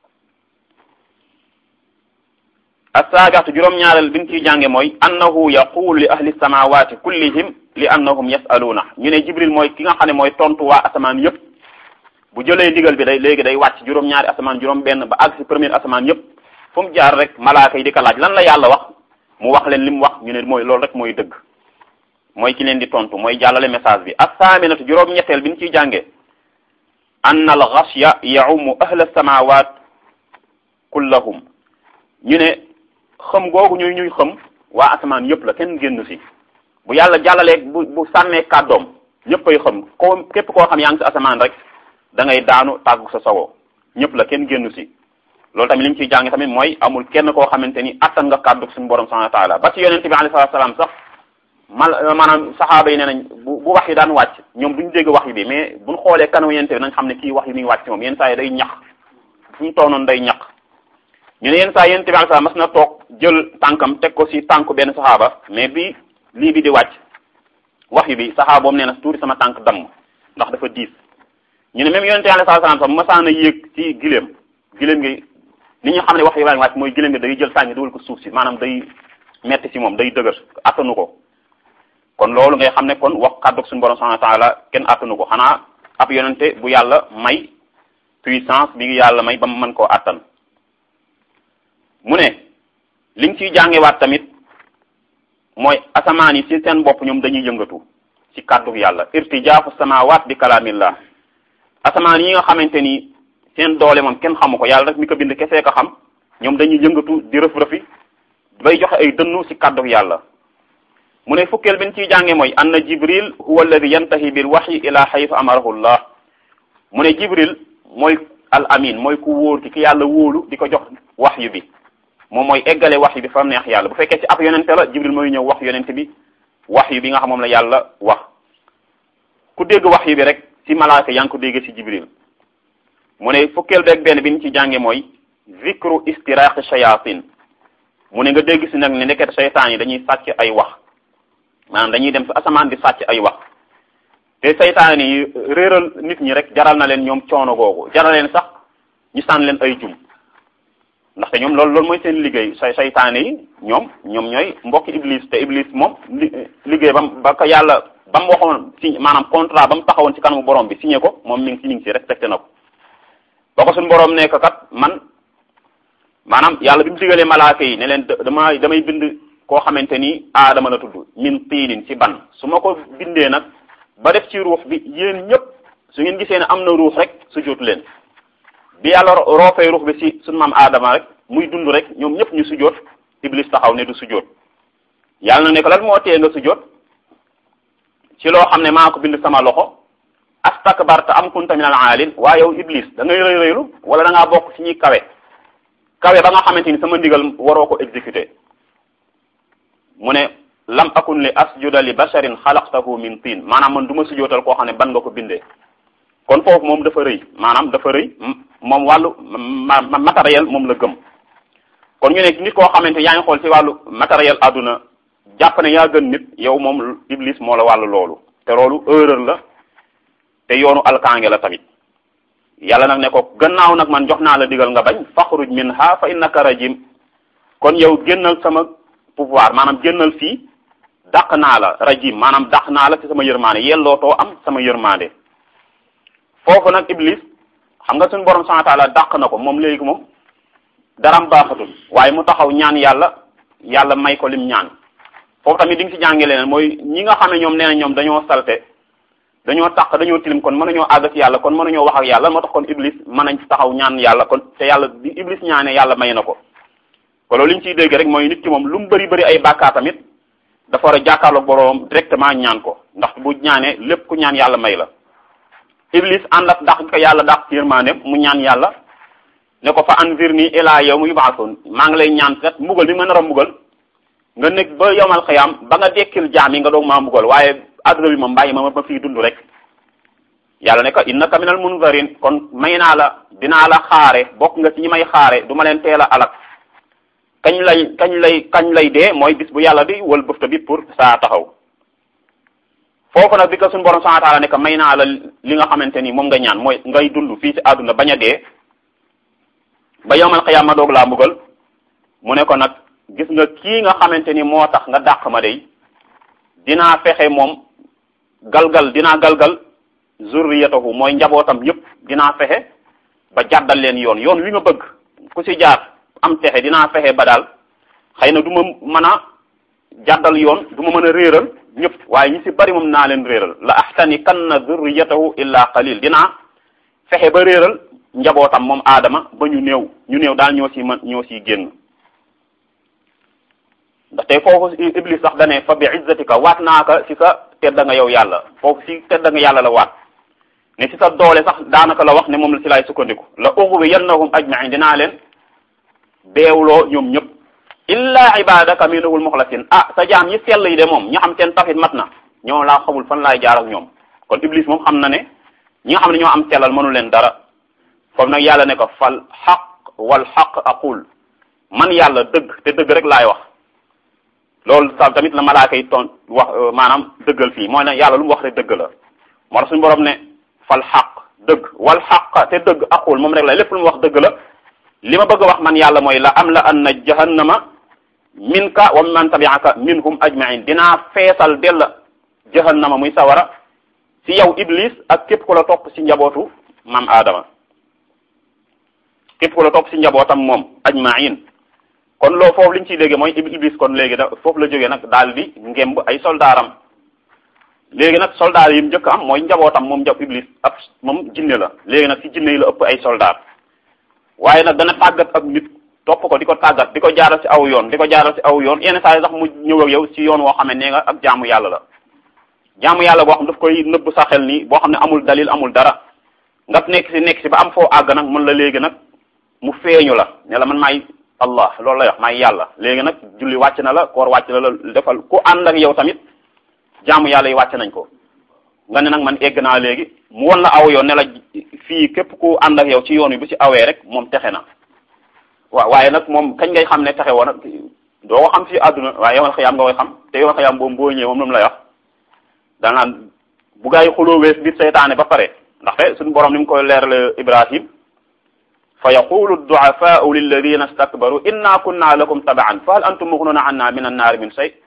assaabixatu juróom-ñaareel bi ñu ciy jànge mooy annahu yaqulu li ahli samawati kullihim li annahum yasaluuna ñu ne jibril mooy ki nga xam ne mooy tontu waa asamaan yëpp bu jëlee ndigal bi day léegi day wàcc juróom-ñaari asamaan juróom benn ba àgg si premier asamaan yëpp fu mu jaar rek malaaka yi di ko laaj lan la yàlla wax mu wax leen li mu wax ñu ne mooy loolu rek mooy dëgg mooy ki leen di tontu mooy jàllale message bi assaaminatu juróom-ñetteel bi ñu ciy jànge anna al ghashya yaumu ahla samawat kullahum ñu ne xëm googu ñuy ñuy xëm waa asamaan yëpp la kenn génn si bu yàlla jàllalee bu bu sànnee kàddoom ñëpp ay xëm ko képp koo xam yaa ngi si asamaan rek da ngay daanu tàggu sa sogo ñëpp la kenn génn si loolu tamit li ñu ciy jàng tamit mooy amul kenn koo xamante ni attan nga kàddu suñu borom subhanahu wa taala ba ci yonente bi alayhi salatu salaam sax mal maanaam saxaaba yi nee nañ bu bu wax yi daan wàcc ñoom duñu dégg wax yi bi mais buñ xoolee kanamu yonente bi nañ xam ne kii wax yi mi ngi wàcc moom yenn saa yi day ñax fu ñu toonoon day ñax ñu ne yenn saa yonente bi alayhi salaam mas na toog jël tànkam teg ko si tànku benn saxaaba mais bi lii bi di wàcc wax yi bi saxaaba boobu nee na tuuti sama tànk damm ndax dafa diis ñu ne même yonente alayhi salaam sax masaan a yéeg ci gileem gileem gi li ñu xam ne wax yi baa ngi wàcc mooy gileem gi day jël sànni dugal ko suuf si maanaam day metti si moom day dëgër attanu ko kon loolu ngay xam ne kon wax kàddu suñu borom subhanahu wa taala kenn attanu ko xanaa ab yonente bu yàlla may puissance bi yàlla may ba mu mën koo attan mu ne liñ ciy jàngewaat tamit mooy asamaan yi ci seen bopp ñoom dañuy yëngatu ci kàddu yàlla irtijaafu samawaat bi kalaamillah asamaan yi nga xamante ni seen doole moom kenn xamu ko yàlla rek mi ko bind kesee ko xam ñoom dañuy yëngatu di rëf rëfi bay joxe ay dënnu ci kàddu yàlla mu ne fukkeel bi ñu ciy jànge mooy anna jibril huwa alladi yantahi bil waxyi ila xaytu amarahu llah mu ne jibril mooy al amin mooy ku wóor ki ki yàlla wóolu di ko jox waxyu bi moom mooy eggale waxyu bi fa mu neex yàlla bu fekkee ci ab yonente la jibril mooy ñëw wax yonente bi waxyu bi nga xam moom la yàlla wax ku dégg waxyu bi rek ci malaaka yaa ngi ko dégg ci jibril mu ne fukkeel beeg benn bi ñu ci jànge mooy zikru istiraqi shayatin mu ne nga dégg si nag ne ndeket seytaan yi dañuy sàcc ay wax maanaam dañuy dem si asamaan di sàcc ay wax te seytaan yi réeral nit ñi rek jaral na leen ñoom coono googu jaral leen sax ñu sànn leen ay jum ndaxte ñoom loolu loolu mooy seen liggéey say seytaane yi ñoom ñoom ñooy mbokki iblis te iblis moom li liggéey bam ba ko yàlla ba mu waxoon si maanaam contrat ba mu taxawoon ci kanamu borom bi signé ko moom mi ngi si mi ngi si respecté na ko ba ko suñu borom nekk kat man maanaam yàlla bi mu digalee malaaka yi ne leen dama damay bind koo xamante ni aadama la tudd min tiinin ci ban su ma ko bindee nag ba def ci ruux bi yéen ñëpp su ngeen gisee ne am na ruux rek su jootu leen bi yàlla roofee ruux bi ci suñu maam aadama rek muy dund rek ñoom ñëpp ñu sujjoot iblis taxaw ne du sujjoot yàlla na ne ko lan moo tee nga sujjoot ci loo xam ne maa ko bind sama loxo astakbarta am kunta min al aalin waaye yow iblis da ngay rëy rëylu wala da ngaa bokk ci ñuy kawe kawe ba nga xamante ni sama ndigal waroo ko exécuter mu ne lam akun li asjuda li basharin xalaqtahu min tiin maanaam man du ma sujootal koo xam ne ban nga ko bindee kon foofu moom dafa rëy maanaam dafa rëy moom wàllu matériel moom la gëm kon ñu ne nit koo xamante yaa ngi xool ci wàllu matériel àdduna jàpp ne yaa gën nit yow moom iblis moo la wàllu loolu te loolu erreur la te yoonu alkaange la tamit yàlla nag ne ko gannaaw nag man jox naa la digal nga bañ faxruj minha fa innaka rajim kon yow génnal sama pouvoir maanaam génnal fii dàq naa la rajim maanaam dàq naa la ci sama yërmande yellootoo am sama yërmande foofu nag iblis xam nga suñu borom subhanahu wa ta'ala dàq na ko moom léegi moom daram baaxatul waaye mu taxaw ñaan yàlla yàlla may ko lim ñaan foofu tamit di nga ci jànge leneen mooy ñi nga xam ne ñoom nee na ñoom dañoo salte dañoo taq dañoo tilim kon mënuñoo àgg ak yàlla kon mënuñoo wax ak yàlla moo tax kon iblis mën nañ taxaw ñaan yàlla kon te yàlla bi iblis ñaane yàlla may na ko kon loolu li ñu ciy dégg rek mooy nit ki moom lu mu bëri bëri ay bàkkaar tamit dafa war a jàkkaarloog boroom directement ñaan ko ndax bu ñaanee lépp ku ñaan yàlla may la iblis ànd ak dàq ko yàlla dàq ci yërmaandeem mu ñaan yàlla ne ko fa anzirni ila yawmi yub'athun maa ngi lay ñaan kat mbugal bi ma nar a mbugal nga nekk ba yawmal xiyaam ba nga dekkil jaam yi nga doog maa mbugal waaye adduna bi moom bàyyi ma ma fii dund rek yàlla ne ko innaka minal munzarin kon may naa la dinaa la xaare bokk nga ci ñi may xaare du ma leen teel a alak kañ lay kañ lay kañ lay dee mooy bis bu yàlla di wal bëfta bi pour saa taxaw foofu nag bi ko suñu borom subhanahu wa ta'ala ne ko may naa la li nga xamante ni moom nga ñaan mooy ngay dund fii ci àdduna bañ a dee ba yawmal qiyaama doog laa mbugal mu ne ko nag gis nga kii nga xamante ni moo tax nga dàq ma day dinaa fexe moom galgal dinaa galgal zurriyatahu mooy njabootam yépp dinaa fexe ba jàddal leen yoon yoon wi nga bëgg ku ci jaar am texe dinaa fexe ba daal xëy na du ma mën a jàddal yoon du ma mën a réeral ñëpp waaye ñi ci bari moom naa leen réeral la ahtani kanna zurriyatahu illa qalil dinaa fexe ba réeral njabootam moom aadama ba ñu néew ñu néew daal ñoo ci mën ñoo ciy génn ndaxte foofu iblis sax dane fa bi izzatika waat naa ka ci sa tedda nga yow yàlla foofu ci tedda nga yàlla la waat ne ci sa doole sax daanaka la wax ne moom la ci laay sukkandiku la ughwiyannahum ajma'in dinaa leen beewloo ñoom ñëpp illa ibadaka minhumul mukhlasin ah sa jaam yi sell yi de moom ñi xam seen tawhid mat na ñoo laa xamul fan laay jaar ak ñoom kon iblis moom xam na ne ñi nga xam ne ñoo am sellal mënu leen dara foofu nag yàlla ne ko fal xaq wal xaq aqul man yàlla dëgg te dëgg rek laay wax loolu sa tamit la malaaka yi toon wax maanaam dëggal fii mooy ne yàlla lu mu wax rek dëgg la moo tax suñu borom ne fal xaq dëgg wal xaq te dëgg aqul moom rek la lépp lu mu wax dëgg la li ma bëgg a wax man yàlla mooy la am la anna jahannama minka wa man tabi'aka minhum ajma'in dinaa feesal dell jahannama muy sawara ci yow iblis ak képp ku la topp ci njabootu maam Adama képp ku la topp ci njabootam moom ajma'in kon loo foofu li ñu ciy déggee mooy iblis kon léegi da foofu la jógee nag daal di ngemb ay soldaaram léegi nag soldaar yi mu njëkk am mooy njabootam moom njab iblis ab moom jinne la léegi nag ci jinne yi la ëpp ay soldaar waaye nag dana tàggat ak nit topp ko di ko tàggat di ko jaaral ci aw yoon di ko jaaral ci aw yoon yenn saa yi sax mu ñëw ak yow ci yoon woo xam ne nee nga ak jaamu yàlla la jaamu yàlla boo xam daf koy nëbb sa xel nii boo xam ne amul dalil amul dara nga nekk ci nekk ci ba am foo àgg nag mën la léegi nag mu feeñu la ne la man maay allah loolu lay wax maay yàlla léegi nag julli wàcc na la koor wàcc na la defal ku ànd ak yow tamit jaamu yàlla yi wàcc nañ ko nga ne nag man egg naa léegi mu won la aw yoon ne la fii képp ku ànd ak yow ci yoon wi bu ci awee rek moom texe na waaw waaye nag moom kañ ngay xam ne texe woon doo ko xam ci àdduna waaye yomal xëyaam nga koy xam te yomal xëyaam boobu boo ñëwee moom lu mu lay wax danaan bu gaa yi xuloo wees biir seytaane ba pare ndaxte suñu borom ni mu koy leerale Ibrahim fa yaqulu du'afaa'u lilladina stakbaru inna kunna lakum taba'an fa hal antum mughnuna anna min annaari min shay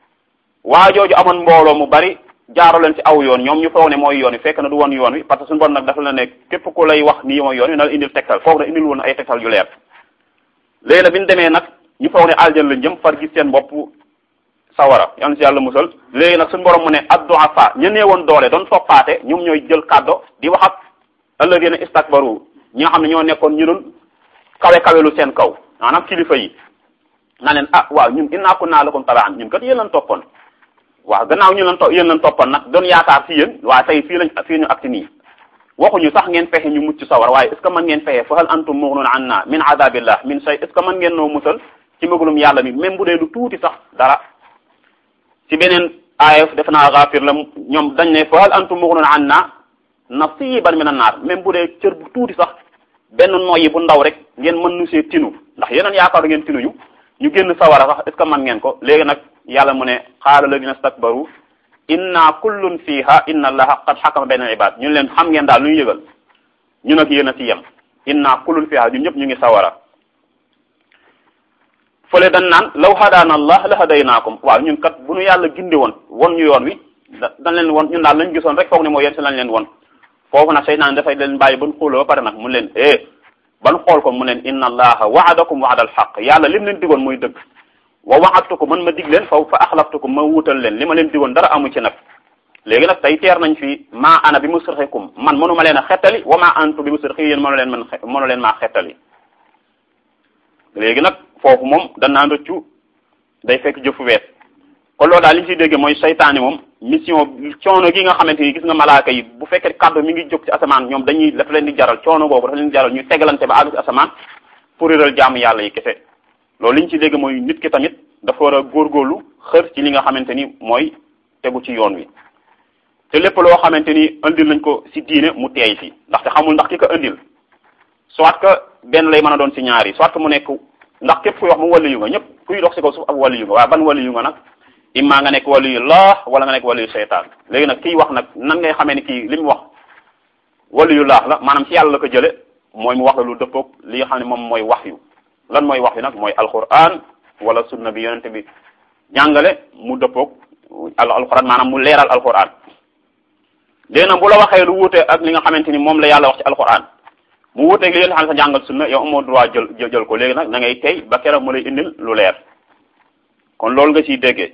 waa jooju amoon mbooloo mu bari jaaro leen ci aw yoon ñoom ñu foog ne mooy yoon wi fekk na du woon yoon wi parce que suñu borom nag dafa la ne képp ku lay wax nii mooy yoon wi na la indil tegtal foog na indil woon ay tegtal yu leer léegi nag bi ñu demee nag ñu foog ne aljan lañ jëm far gis seen bopp sawara yal na ci yàlla musal léegi nag suñu borom mu ne ad-du'afa ñu nee woon doole doon toppaate ñoom ñooy jël kàddo di wax ak alladina istakbaru ñi nga xam ne ñoo nekkoon ñu doon kawe kawelu seen kaw maanaam kilifa yi na leen ah waaw ñun innaa kunnaa lakum taba'an ñun kat yéen lañ toppoon waaw gannaaw ñu lan to yéen lan toppan nag doon yaakaar ci yéen waaye tey fii lañ fii ñu agsi nii waxuñu sax ngeen fexe ñu mucc sawar waaye est ce que mën ngeen fexe fa hal antum mughnuna anna min adabillah min shay est ce que mën ngeen noo musal ci mbëggalum yàlla mi même bu dee lu tuuti sax dara ci beneen aaya def naa Ghafir la ñoom dañ ne fa hal antum mughnuna anna nasiban min an-nar même bu dee cër bu tuuti sax benn noyyi bu ndaw rek ngeen mën nu see tinu ndax yeneen yaakaar ngeen tinuñu ñu génn sawara sax est ce que mën ngeen ko léegi nag yàlla mu ne qaala alladina stakbaru inna kullun fiha inna allaha qad xakama bayna ibad ñun leen xam ngeen daal lu ñu yëgal ñu nag yéen a ci yem inna kullun fiha ñun ñëpp ñu ngi sawara fële dañ naan law hadaana allah la hadaynaakum waaw ñun kat bu ñu yàlla gindi woon won ñu yoon wi da dañ leen won ñun daal lañ gisoon rek foog ne mooy yéen si lañ leen won foofu nag seytaan dafay leen bàyyi ban xuuloo ba pare nag mu leen eh ban xool ko mu leen inna allaha waadakum waada alxaq yàlla lim leen digoon muy dëgg wa waxatukum man ma dig leen faw fa axlaftukum ma wuutal leen li ma leen digoon dara amu ci nag léegi nag tey teer nañ fi maa ana bi musrixikum man mënuma leen a xettali wa ma antu bi musrixi yéen mënu leen man mënu leen maa xettali léegi nag foofu moom danaan rëccu day fekk jëfu wees kon loolu daal li ñu ciy dégg mooy seytaane moom mission coono gi nga xamante ni gis nga malaaka yi bu fekkee kàddu mi ngi jóg ci asamaan ñoom dañuy dafa leen di jaral coono googu dafa leen di jaral ñu tegalante ba àgg ci asamaan pour réeral jaamu yàlla yi kese loolu li ñu ci dégg mooy nit ki tamit dafa war a góorgóorlu xër ci li nga xamante ni mooy tegu ci yoon wi te lépp loo xamante ni indil nañ ko si diine mu teey si ndaxte xamul ndax ki ko indil soit que benn lay mën a doon si ñaari soit que mu nekk ndax képp kuy wax mu wàllu yu nga ñëpp kuy dox si kaw suuf ak wàllu yu nga waaye ban wàllu yu nga nag imma nga nekk wàllu yu laax wala nga nekk wàllu yu seytaan léegi nag kiy wax nag nan ngay xamee ni kii li mu wax wàllu yu laax la maanaam si yàlla la ko jële mooy mu wax la lu dëppoog li nga xam ne moom mooy wax yu lan mooy wax yu nag mooy alquran wala sunna bi yonente bi jàngale mu dëppoog al alquran maanaam mu leeral alquran léegi nag bu la waxee lu wuute ak li nga xamante ni moom la yàlla wax ci alquran mu wuuteeg li yonente xam ne sa jàngal sunna yow amoo droit jël jël ko léegi nag da ngay tey ba keroog mu lay indil lu leer kon loolu nga ciy déggee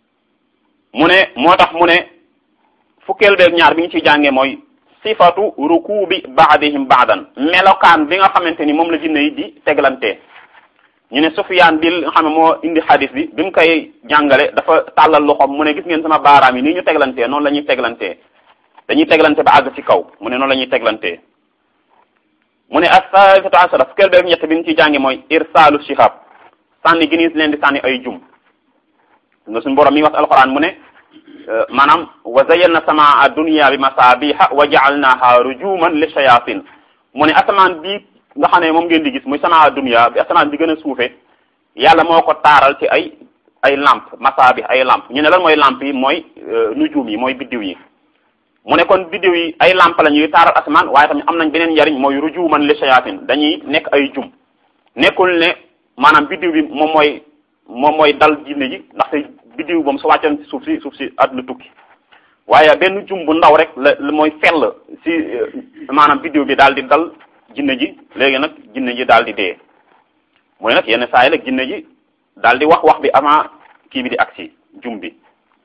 mu ne moo tax mu ne fukkeel beeg ñaar bi ñu ciy jàngee mooy sifatu rukubi baadihim baadan melokaan bi nga xamante ni moom la jinne yi di teglantee ñu ne Sufyaan bi nga xam ne moo indi xadis bi bi mu koy jàngale dafa tàllal loxoom mu ne gis ngeen sama baaraam yi nii ñu teglantee noonu la ñuy teglantee dañuy teglante ba àgg ci kaw mu ne noonu la ñuy teglantee mu ne as-saalisatu asara fukkeel beeg ñett bi ñu ciy jàngee mooy irsaalu shihab sànni gi nii leen di sànni ay jum nga suñu borom mi wax alquran mu ne maanaam wa zayyana samaa dunya bi masabiha wa ja'alnaha rujuman li shayatin mu ne asamaan bi nga xam ne moom ngeen di gis muy samaa dunya bi asamaan bi gën a suufe yàlla moo ko taaral ci ay ay lampe masabih ay lampe ñu ne lan mooy lampe yi mooy nujum yi mooy biddiw yi mu ne kon biddiw yi ay lampe la ñuy taaral asamaan waaye tamit am nañ beneen njariñ mooy rujuman li shayatin dañuy nekk ay jum nekkul ne maanaam biddiw bi moom mooy moom mooy dal jinne ji ndaxte biddiw moom su wàccoon ci suuf si suuf si àdduna tukki waaye benn jum bu ndaw rek la mooy fell si maanaam biddiw bi daal di dal jinne ji léegi nag jinne ji daal di dee mooy nag yenn saa yi nag jinne ji daal di wax wax bi avant kii bi di agsi jum bi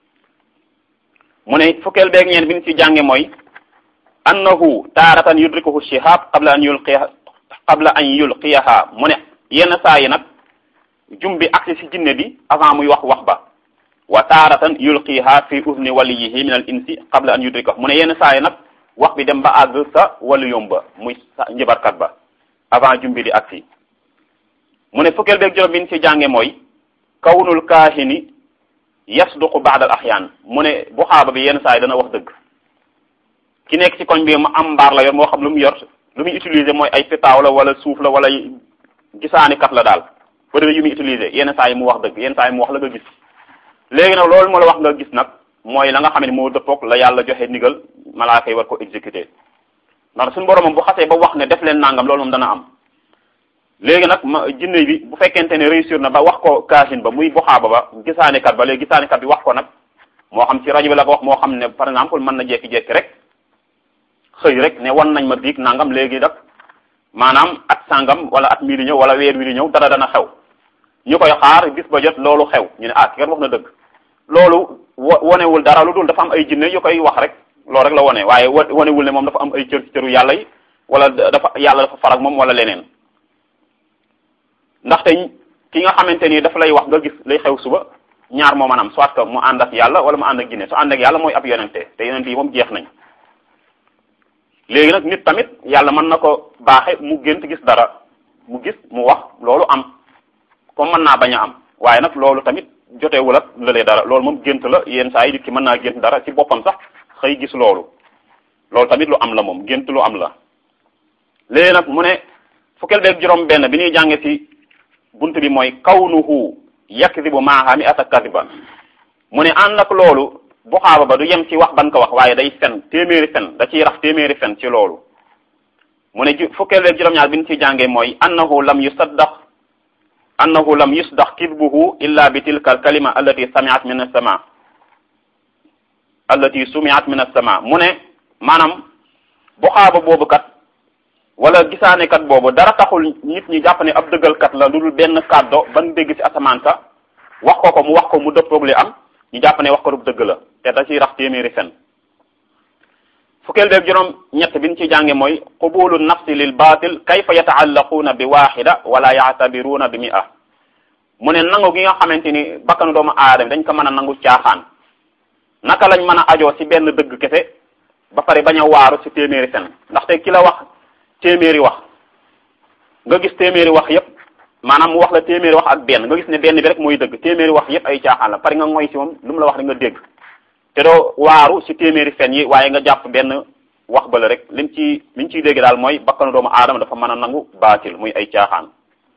mu ne fukkeel beeg ñeen bi ñu ci jànge mooy annahu taaratan yudrikuhu shihab qabla an yulqiya qabla an yulqiyaha mu ne yenn saa yi nag jum bi agsi si jinne bi avant muy wax wax ba wa taaratan yulqiha fi udni waliyihi min al insi qabla an yudrika mu ne yenn saa yi nag wax bi dem ba àgg sa waliyum ba muy sa njëbarkat ba avant jum bi di agsi mu ne fukkeel beeg juróom bi ñu ci jànge mooy kawnul kaahini yasduqu baad al axyaan mu ne bu xaaba bi yenn saa yi dana wax dëgg ki nekk ci koñ bi mu am mbaar la yor moo xam lu mu yor lu muy utiliser mooy ay pitaaw la wala suuf la wala gisaani kat la daal bëri yu muy utiliser yenn saa yi mu wax dëgg yenn saa yi mu wax la nga gis léegi nag loolu moo la wax nga gis nag mooy la nga xam ne moo dëppook la yàlla joxe ndigal malaaka yi war ko exécuter ndax suñu borom moom bu xasee ba wax ne def leen nangam loolu moom dana am léegi nag ma jinne bi bu fekkente ne réussir na ba wax ko kaasin ba muy buxaaba ba gisaani kat ba léegi gisaani kat bi wax ko nag moo xam ci rajo bi la ko wax moo xam ne par exemple mën na jekki-jekki rek xëy rek ne wan nañ ma biig nangam léegi nag maanaam at sangam wala at mii di ñëw wala weer wi di ñëw dara dana xew ñu koy xaar bis ba jot loolu xew ñu ne ah ki kat wax na dëgg loolu wo wonewul dara lu dul dafa am ay jinne yu koy wax rek loolu rek la wone waaye wonewul ne moom dafa am ay cër ci cëru yàlla yi wala dafa yàlla dafa farak moom wala leneen ndaxte ki nga xamante ni dafa lay wax nga gis lay xew suba ñaar moo maanaam soit que mu ànd ak yàlla wala mu ànd ak jinne su ànd ak yàlla mooy ab yonente te yonente yi moom jeex nañ léegi nag nit tamit yàlla mën na ko baaxe mu gént gis dara mu gis mu wax loolu am comme mën naa bañ a am waaye nag loolu tamit jotewul ak lëlee dara loolu moom gént la yenn saa yi nit ki mën naa gént dara ci boppam sax xëy gis loolu loolu tamit lu am la moom gént lu am la léegi nag mu ne fukkeel beeg juróom benn bi ñuy jànge ci bunt bi mooy kawnuhu yakdibu maaha mi ata kadiba mu ne ànd ak loolu buxaaba ba du yem ci wax ban ko wax waaye day fen téeméeri fen da ciy rax téeméeri fen ci loolu mu ne ju fukkeel beeg juróom-ñaar bi ñu ciy jàngee mooy annahu lam yusaddaq annahu lam yusdax kidbuhu illa bi tilka al kalima allati samiat min as-sama allati sumiat min as-sama mu ne maanaam buxaaba boobu kat wala gisaane kat boobu dara taxul nit ñi jàpp ne ab dëggalkat la lu dul benn kàddo ban dégg ci asamaan sa wax ko ko mu wax ko mu dëppoog li am ñu jàpp ne wax ko du dëgg la te da ciy rax téeméeri fen fukkeel beeg juróom ñett bi ñu ci jànge mooy qubulu nafsi lil batil kayfa yataallaquuna bi waxida wala yaatabiruuna bi mi'a mu ne nangu gi nga xamante ni bakkanu doomu aadama dañ ko mën a nangu caaxaan naka lañ mën a ajoo ci benn dëgg kese ba pare bañ a waaru ci téeméeri fen ndaxte ki la wax téeméeri wax nga gis téeméeri wax yépp maanaam mu wax la téeméeri wax ak benn nga gis ne benn bi rek mooy dëgg téeméeri wax yépp ay caaxaan la pare nga ngoy ci moom lu mu la wax rek nga dégg te doo waaru ci téeméeri fen yi waaye nga jàpp benn wax bala rek liñ ci liñ ciy dégg daal mooy bakkanu doomu aadama dafa mën a nangu baatil muy ay caaxaan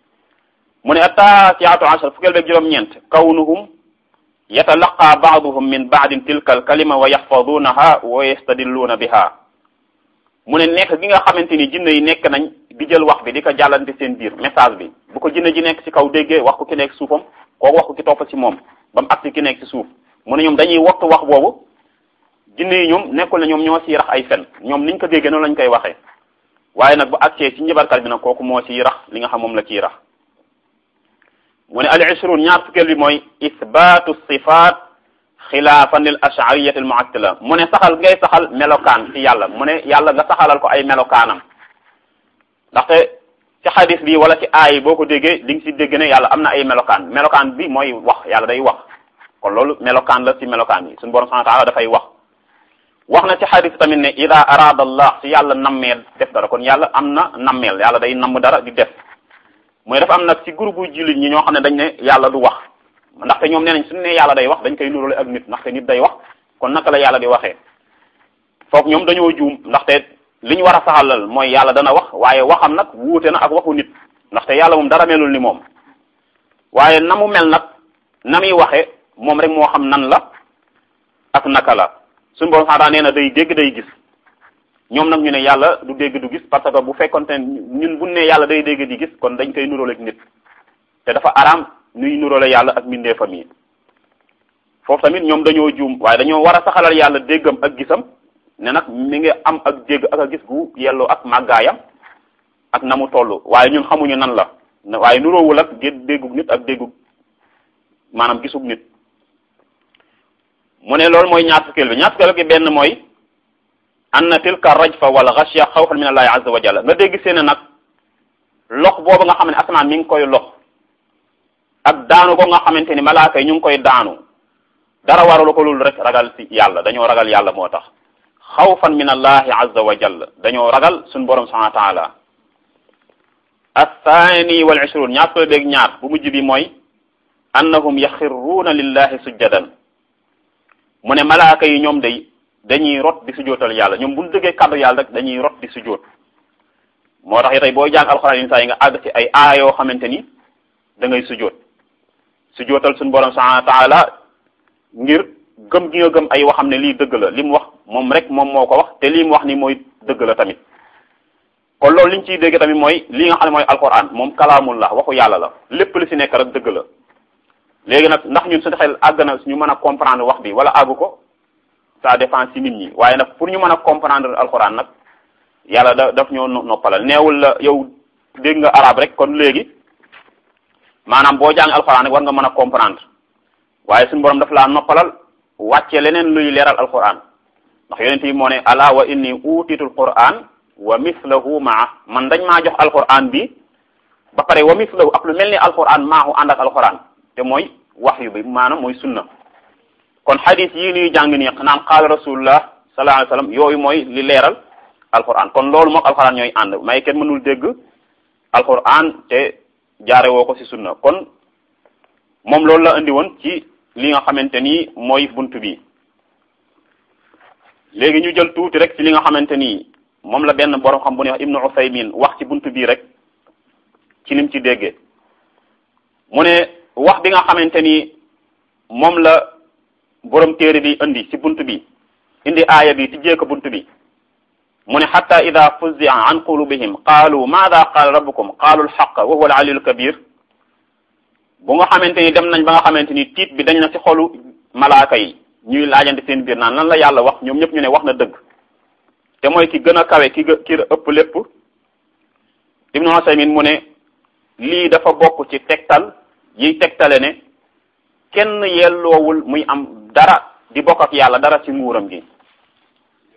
mu ne attaasiatu ashar fukkeel beeg juróom-ñeent kawnuhum yatalaqa baaduhum min baadin tilka al kalima wa yaxfadunaha wa yastadilluuna biha mu ne nekk gi nga xamante ni jinne yi nekk nañ di jël wax bi di ko jàllante seen biir message bi bu ko jinne ji nekk ci kaw déggee wax ko ki nekk suufam kooku wax ko ki topp ci moom ba mu agsi ki nekk ci suuf mu ne ñoom dañuy wattu wax boobu jinne yi ñoom nekkul ne ñoom ñoo ciy rax ay fen ñoom niñ ko déggee noonu lañ koy waxee waaye nag bu agsee ci njabarkat bi nag kooku moo ciy rax li nga xam moom la ciy rax mu ne al ishrun ñaar fukkeel bi mooy isbaatu sifaat xilaafan lil ashariyati al muattila mu ne saxal ngay saxal melokaan ci yàlla mu ne yàlla nga saxalal ko ay melokaanam ndaxte ci xadis bi wala ci aay boo ko déggee di nga si dégg ne yàlla am na ay melokaan melokaan bi mooy wax yàlla day wax kon loolu melokaan la ci melokaan yi suñu borom subhanahu wa taala dafay wax wax na ci xadis tamit ne ida arada allah si yàlla nammeel def dara kon yàlla am na nammeel yàlla day namm dara di def mooy dafa am nag ci groupe bu jullit ñi ñoo xam ne dañ ne yàlla du wax ndaxte ñoom nee nañ suñu ne yàlla day wax dañ koy nurale ak nit ndaxte nit day wax kon naka la yàlla di waxee foog ñoom dañoo juum ndaxte li ñu war a saxalal mooy yàlla dana wax waaye waxam nag wuute na ak waxu nit ndaxte yàlla moom dara melul ni moom waaye na mu mel nag na muy waxe moom rek moo xam nan la ak naka la suñu borom xanaa nee na day dégg day gis ñoom nag ñu ne yàlla du dégg du gis parce que bu fekkonte ñun bu ne yàlla day dégg di gis kon dañ koy nuróole ak nit te dafa araam nuy nuróole yàlla ak mbindeefam yi foofu tamit ñoom dañoo juum waaye dañoo war a saxalal yàlla déggam ak gisam ne nag mi ngi am ak dégg ak a gis gu yelloo ak màggaayam ak na mu toll waaye ñun xamuñu nan la waaye nuróowul ak déggug nit ak déggug maanaam gisug nit mu ne loolu mooy ñaar fukkeel bi ñaar fukkeel bi benn mooy anna tilka rajfa wal ghashya xawfan min allahi azza wa jalla nga dégg seen nag lox boobu nga xam ne asamaan mi ngi koy lox ak daanu ko nga xamante ni malaaka yi ñu ngi koy daanu dara waralu ko lul rek ragal ci yàlla dañoo ragal yàlla moo tax xawfan min allahi azza wa jalla dañoo ragal suñu borom subhanahu wa taala athani wal ishrun ñaar ko beeg ñaar bu mujj bi mooy annahum yaxirruuna lillahi sujjadan mu ne malaaka yi ñoom day dañuy rot di sujootal yàlla ñoom bu ñu dëggee kàddu yàlla rek dañuy rot di sujoot moo tax tey booy jàng alxuraan yi saa yi nga àgg ci ay aaya yoo xamante ni da ngay sujoot sujootal suñu borom subhanahu wa taala ngir gëm gi nga gëm ay waxam ne lii dëgg la li mu wax moom rek moom moo ko wax te lii mu wax ni mooy dëgg la tamit kon loolu liñ ciy dégg tamit mooy lii nga xam ne mooy alxuraan moom kalaamullah waxu yàlla la lépp li ci nekk rek dëgg la léegi nag ndax ñun suñu xel àgg na ñu mën a comprendre wax bi wala àggu ko ça dépend ci nit ñi waaye nag pour ñu mën a comprendre alxuraan nag yàlla da daf ñoo noppalal neewul la yow dégg nga arab rek kon léegi maanaam boo jàng alxuraan rek war nga mën a comprendre waaye suñu borom daf laa noppalal wàcce leneen luy leeral alxuraan ndax yonent yi moo ne ala wa inni utitul quran wa mislahu maa man dañ maa jox alxuraan bi ba pare wa mislahu ak lu mel ni alxuraan maahu ànd ak alxuraan te mooy waxyu bi maanaam mooy sunna kon xadis yii nuy jàng nii naan qaala rasulullah sallallahu alayhi wasallam yooyu mooy li leeral alquran kon loolu mook alquran ñooy ànd may kenn mënul dégg alquran te jaare woo ko ci sunna kon moom loolu la indi woon ci li nga xamante ni mooy bunt bi léegi ñu jël tuuti rek ci li nga xamante ni moom la benn borom xam bu ne wax ibnu usaymin wax ci bunt bii rek ci lim ci déggee mu ne wax bi nga xamante ni moom la borom téere bi indi ci bunt bi indi aaya bi tijjee ko bunt bi mu ne xatta ida fuzia an qulubihim qaalu maada qaala rabbukum qaalu alxaq wa huwa alaliyu alkabir bu nga xamante ni dem nañ ba nga xamante ni tiit bi dañ na ci xolu malaaka yi ñuy laajante seen biir naan lan la yàlla wax ñoom ñëpp ñu ne wax na dëgg te mooy ki gën a kawe ki ki ëpp lépp ibnu Usaymin mu ne lii dafa bokk ci tegtal yiy tegtale ne kenn yelloowul muy am dara di bokk ak yàlla dara ci nguuram gi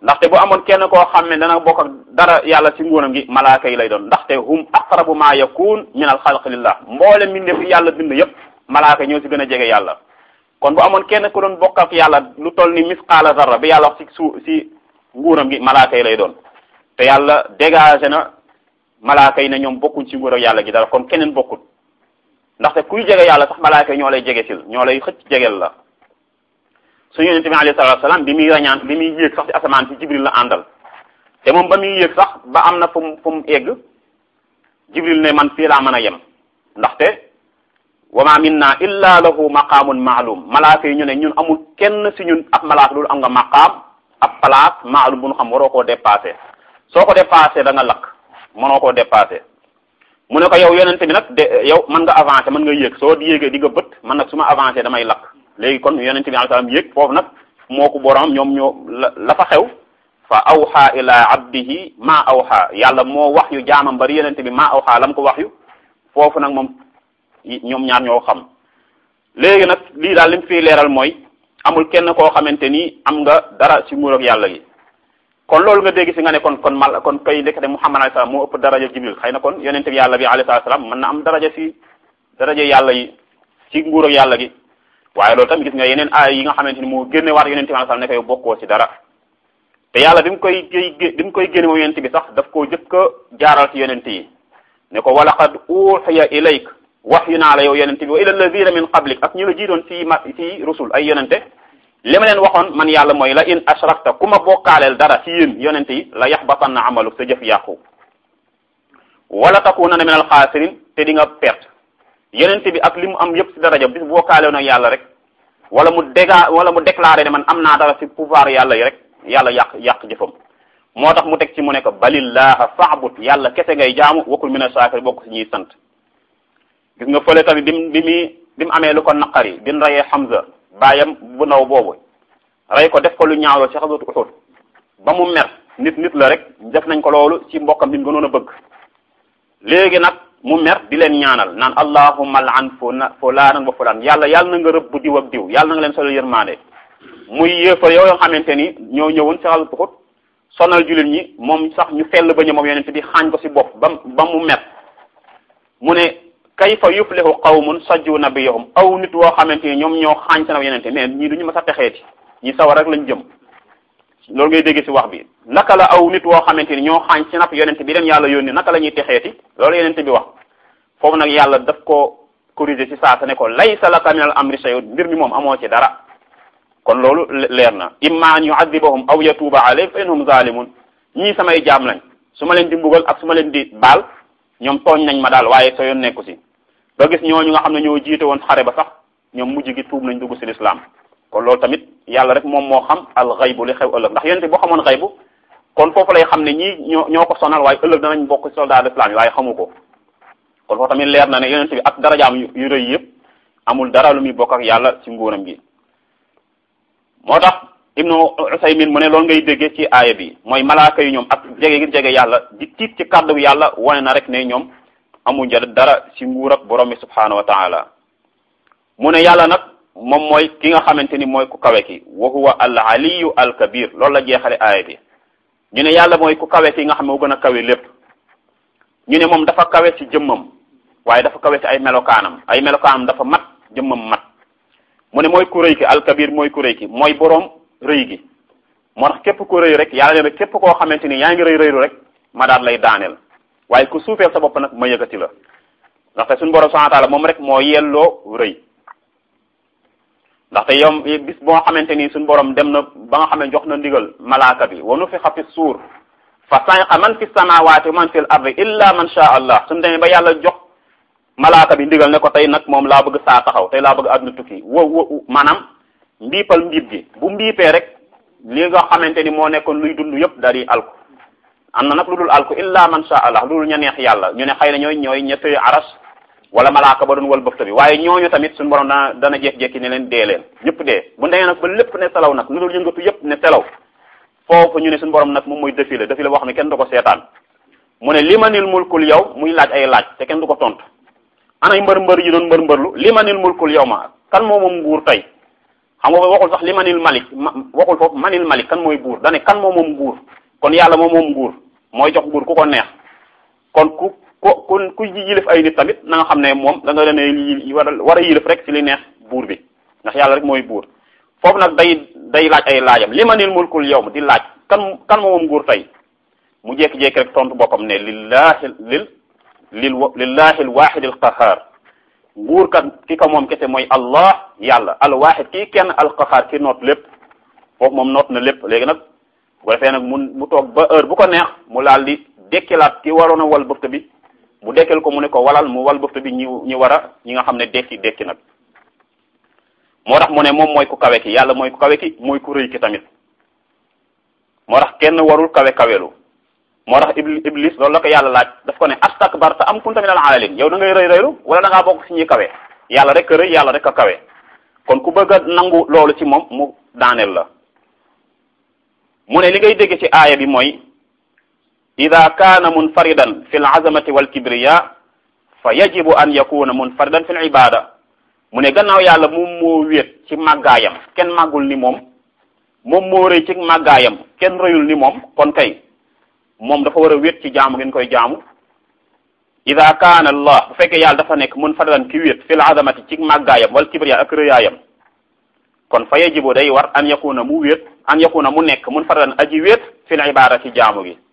ndaxte bu amoon kenn koo xam ne dana bokk ak dara yàlla ci nguuram gi malaaka yi lay doon ndaxte hum aqrabu ma yakun min al xalq lillah mboole mbindeef yi yàlla bind yépp malaaka ñoo ci gën a jege yàlla kon bu amoon kenn ku doon bokk ak yàlla lu toll ni misqaala zarra bi yàlla wax ci suu ci nguuram gi malaaka yi lay doon te yàlla dégagé na malaaka yi ne ñoom bokkuñ ci nguur ak yàlla gi dara kon keneen bokkut ndaxte kuy jege yàlla sax malaaka yi ñoo lay jege sil ñoo lay xëcc jegel la suñu yonente bi alayhi salatu wasalaam bi muy rañaan bi muy yéeg sax ci asamaan si jibril la àndal te moom ba muy yéeg sax ba am na fu mu fu mu egg jibril ne man fii laa mën a yem ndaxte wa ma minna illa lahu maqaamun maalum malaaka yi ñu ne ñun amul kenn si ñun ab malaaka loolu am nga maqaam ab place maalum bu ñu xam waroo koo dépassé soo ko dépassé da nga lakk mënoo koo dépassé mu ne ko yow yonente bi nag de yow mën nga avancé mën nga yéeg soo yéegee di nga bët man nag su ma avancé damay lakk léegi kon yonente bi alayhi salaam yéeg foofu nag moo ko borom ñoom ñoo la la fa xew fa awxa ila abdihi ma awxa yàlla moo wax yu jaamam bari yonente bi ma awxa lam ko wax yu foofu nag moom ñoom ñaar ñoo xam léegi nag lii daal li mu fiy leeral mooy amul kenn koo xamante ni am nga dara ci nguur ak yàlla gi kon loolu nga dégg si nga ne kon kon mal kon kay ndekete Muhammad alayhi salaam moo ëpp daraja Jibril xëy na kon yonente bi yàlla bi alayhi salaam mën na am daraja si daraja yàlla yi ci nguur ak yàlla gi waaye loolu tamit gis nga yeneen aay yi nga xamante ni moo génne waat yonente bi alayhi salaam ne ko yow bokkoo ci dara te yàlla bi mu koy bi mu koy génne moom yonente bi sax daf koo jëkk a jaaral ci yonente yi ne ko walaqad uxiya ilayk wax yu naa la yow yonente bi wa ila alladina min qablik ak ñu la jiitoon ci ma ci rusul ay yonente li ma leen waxoon man yàlla mooy la in ashrakta ku ma bokkaaleel dara ci yéen yonente yi la yaxbatanna amaluk sa jëf yàqu wala takunanna min alxaasirin te di nga perte yonente bi ak li mu am yëpp ci daraja bis bokkaalew nag yàlla rek wala mu déga wala mu déclaré ne man am naa dara ci pouvoir yàlla yi rek yàlla yàq yàq jëfam moo tax mu teg ci mu ne ko balillaha fa'bud yàlla kese ngay jaamu wakul min ashakir bokk ci ñuy sant gis nga fële tamit bi mu bi mu bi mu amee lu ko naqari bin rayee Hamza baayam bu ndaw boobu rey ko def ko lu ñaawloo ci xasatu Uhud ba mu mer nit nit la rek def nañ ko loolu ci mbokkam bi mu gënoon a bëgg léegi nag mu mer di leen ñaanal naan allahumma al'an fulaanan wa fulaan yàlla yàlla na nga rëbb diw ak diw yàlla na nga leen solal yërmaande muy yéefar yow yoo xamante ni ñoo ñëwoon ci xasatu Uhud sonal jullit ñi moom sax ñu fell ba ñu moom yonent bi xaañ ko ci bopp ba ba mu mer mu ne kayfa yuflihu qawmun sajju nabiyahum aw nit woo xamante ni ñoom ñoo xaañ seen yenente mais ñii duñu ma sa texeeti ñi sawar rek lañ jëm loolu ngay dégg ci wax bi naka la aw nit woo xamante ni ñoo xaañ ci nap yonente bi leen yàlla yónni naka la ñuy texeeti loolu yenente bi wax foofu nag yàlla daf ko corriger ci saasa ne ko laysa laka min al amri shay'un mbir mi moom amoo ci dara kon loolu leer na imma an yu'adhibahum aw yatuuba alayhim fa innahum zalimun ñii samay jaam lañ su ma leen di mbugal ak su ma leen di baal ñoom tooñ nañ ma daal waaye sa yoon nekku si nga gis ñooñu nga xam ne ñoo jiite woon xare ba sax ñoom mujj gi tuub nañ dugg si lislaam kon loolu tamit yàlla rek moom moo xam al xaybu li xew ëllëg ndax yonente boo xamoon xaybu kon foofu lay xam ne ñii ñoo ñoo ko sonal waaye ëllëg danañ bokk ci soldat l'islam yi waaye xamu ko kon foofu tamit leer na ne yonente bi ak darajaam yu rëy yëpp amul dara lu muy bokk ak yàlla ci nguuram gi moo tax ibnu usaymin mu ne loolu ngay déggee ci aaya bi mooy malaaka yi ñoom ak jege gi jege yàlla di tiit ci kàddu yàlla wane na rek ne ñoom amuñ dara ci nguur ak borom bi subhaanahu wa taala mu ne yàlla nag moom mooy ki nga xamante ni mooy ku kawe ki wa huwa al aliyu al kabir loolu la jeexale aaya bi ñu ne yàlla mooy ku kawe ki nga xam ne moo gën a kawe lépp ñu ne moom dafa kawe ci jëmmam waaye dafa kawe ci ay melokaanam ay melokaanam dafa mat jëmmam mat mu ne mooy ku rëy ki al kabir mooy ku rëy ki mooy boroom rëy gi moo tax képp ku rëy rek yàlla ne na képp koo xamante ni yaa ngi rëy rëylu rek ma daal lay daaneel waaye ku suufeel sa bopp nag ma yëkkati la ndaxte suñu borom subhanahu wa ta'ala moom rek moo yelloo rëy ndaxte yow bis boo xamante ni suñu borom dem na ba nga xam ne jox na ndigal malaaka bi wa nufixa fi suur fa sa'iqa man fi samawati wa man fil ardi illa man sha allah suñu demee ba yàlla jox malaaka bi ndigal ne ko tey nag moom laa bëgg saa taxaw tey laa bëgg àdduna tukki wo wo maanaam mbiipal mbiip gi bu mbiipee rek li nga xamante ni moo nekkoon luy dund yëpp daal di alku am na nag lu dul alku illa man sha allah lu dul ña neex yàlla ñu ne xëy na ñooy ñooy ña tëye aras wala malaaka ba doon wal bëfta bi waaye ñooñu tamit suñu borom dana dana jekki-jekki ne leen dee leen ñëpp dee bu ndemee nag ba lépp ne selaw nag lu dul yëngatu yëpp ne selaw foofu ñu ne suñu borom nag moom mooy défilé défilé boo xam ne kenn du ko seetaan mu ne limanil mulkul yow muy laaj ay laaj te kenn du ko tontu anay mbër mbër yi doon mbër mbërlu limanil mulkul yow ma kan moo moom nguur tey xam nga waxul sax li manil malik waxul foofu manil malik kan mooy buur dane kan moom moom nguur kon yàlla moom moom nguur mooy jox nguur ku ko neex kon ku ku ku ku yilif ay nit tamit na nga xam ne moom da nga leen war a war a yilif rek ci li neex buur bi ndax yàlla rek mooy buur foofu nag day day laaj ay laajam li manil mulkul yawm di laaj kan kan moom nguur tey mu jékki-jékki rek tontu boppam ne lillahi lil lil lillahi alwahid alqahar nguur kat ki ko moom kese mooy allah yàlla alwahid kii kenn alqahar ki noot lépp foofu moom noot na lépp léegi nag bu defee nag mu mu toog ba heure bu ko neex mu laal di dekkilaat ki waroon a wal bëfta bi mu dekkal ko mu ne ko walal mu wal bëfta bi ñi ñi war a ñi nga xam ne dekki dekki nag moo tax mu ne moom mooy ku kawe ki yàlla mooy ku kawe ki mooy ku rëy ki tamit moo tax kenn warul kawe kawelu moo tax iblis loolu la ko yàlla laaj daf ko ne astakbarta am kunta minal aalin yow da ngay rëy rëylu wala da ngaa bokk si ñuy kawe yàlla rek a rëy yàlla rek a kawe kon ku bëgg a nangu loolu ci moom mu daaneel la mu ne li ngay dégg ci aaya bi mooy ida kaana munfaridan fi l azamati wal kibriya fa yajibu an yakuna munfaridan fi l ibada mu ne gannaaw yàlla moom moo wéet ci màggaayam kenn màggul ni moom moom moo rëy ci màggaayam kenn rëyul ni moom kon kay moom dafa war a wéet ci jaamu ngeen koy jaamu ida kaana allah bu fekkee yàlla dafa nekk munfaridan ki wéet fi l azamati ci màggaayam wal kibriya ak rëyaayam kon fa yajibu day war an yakuna mu wéet an yakuna mu nekk munfaridan aji wéet fi l ibada ci jaamu gi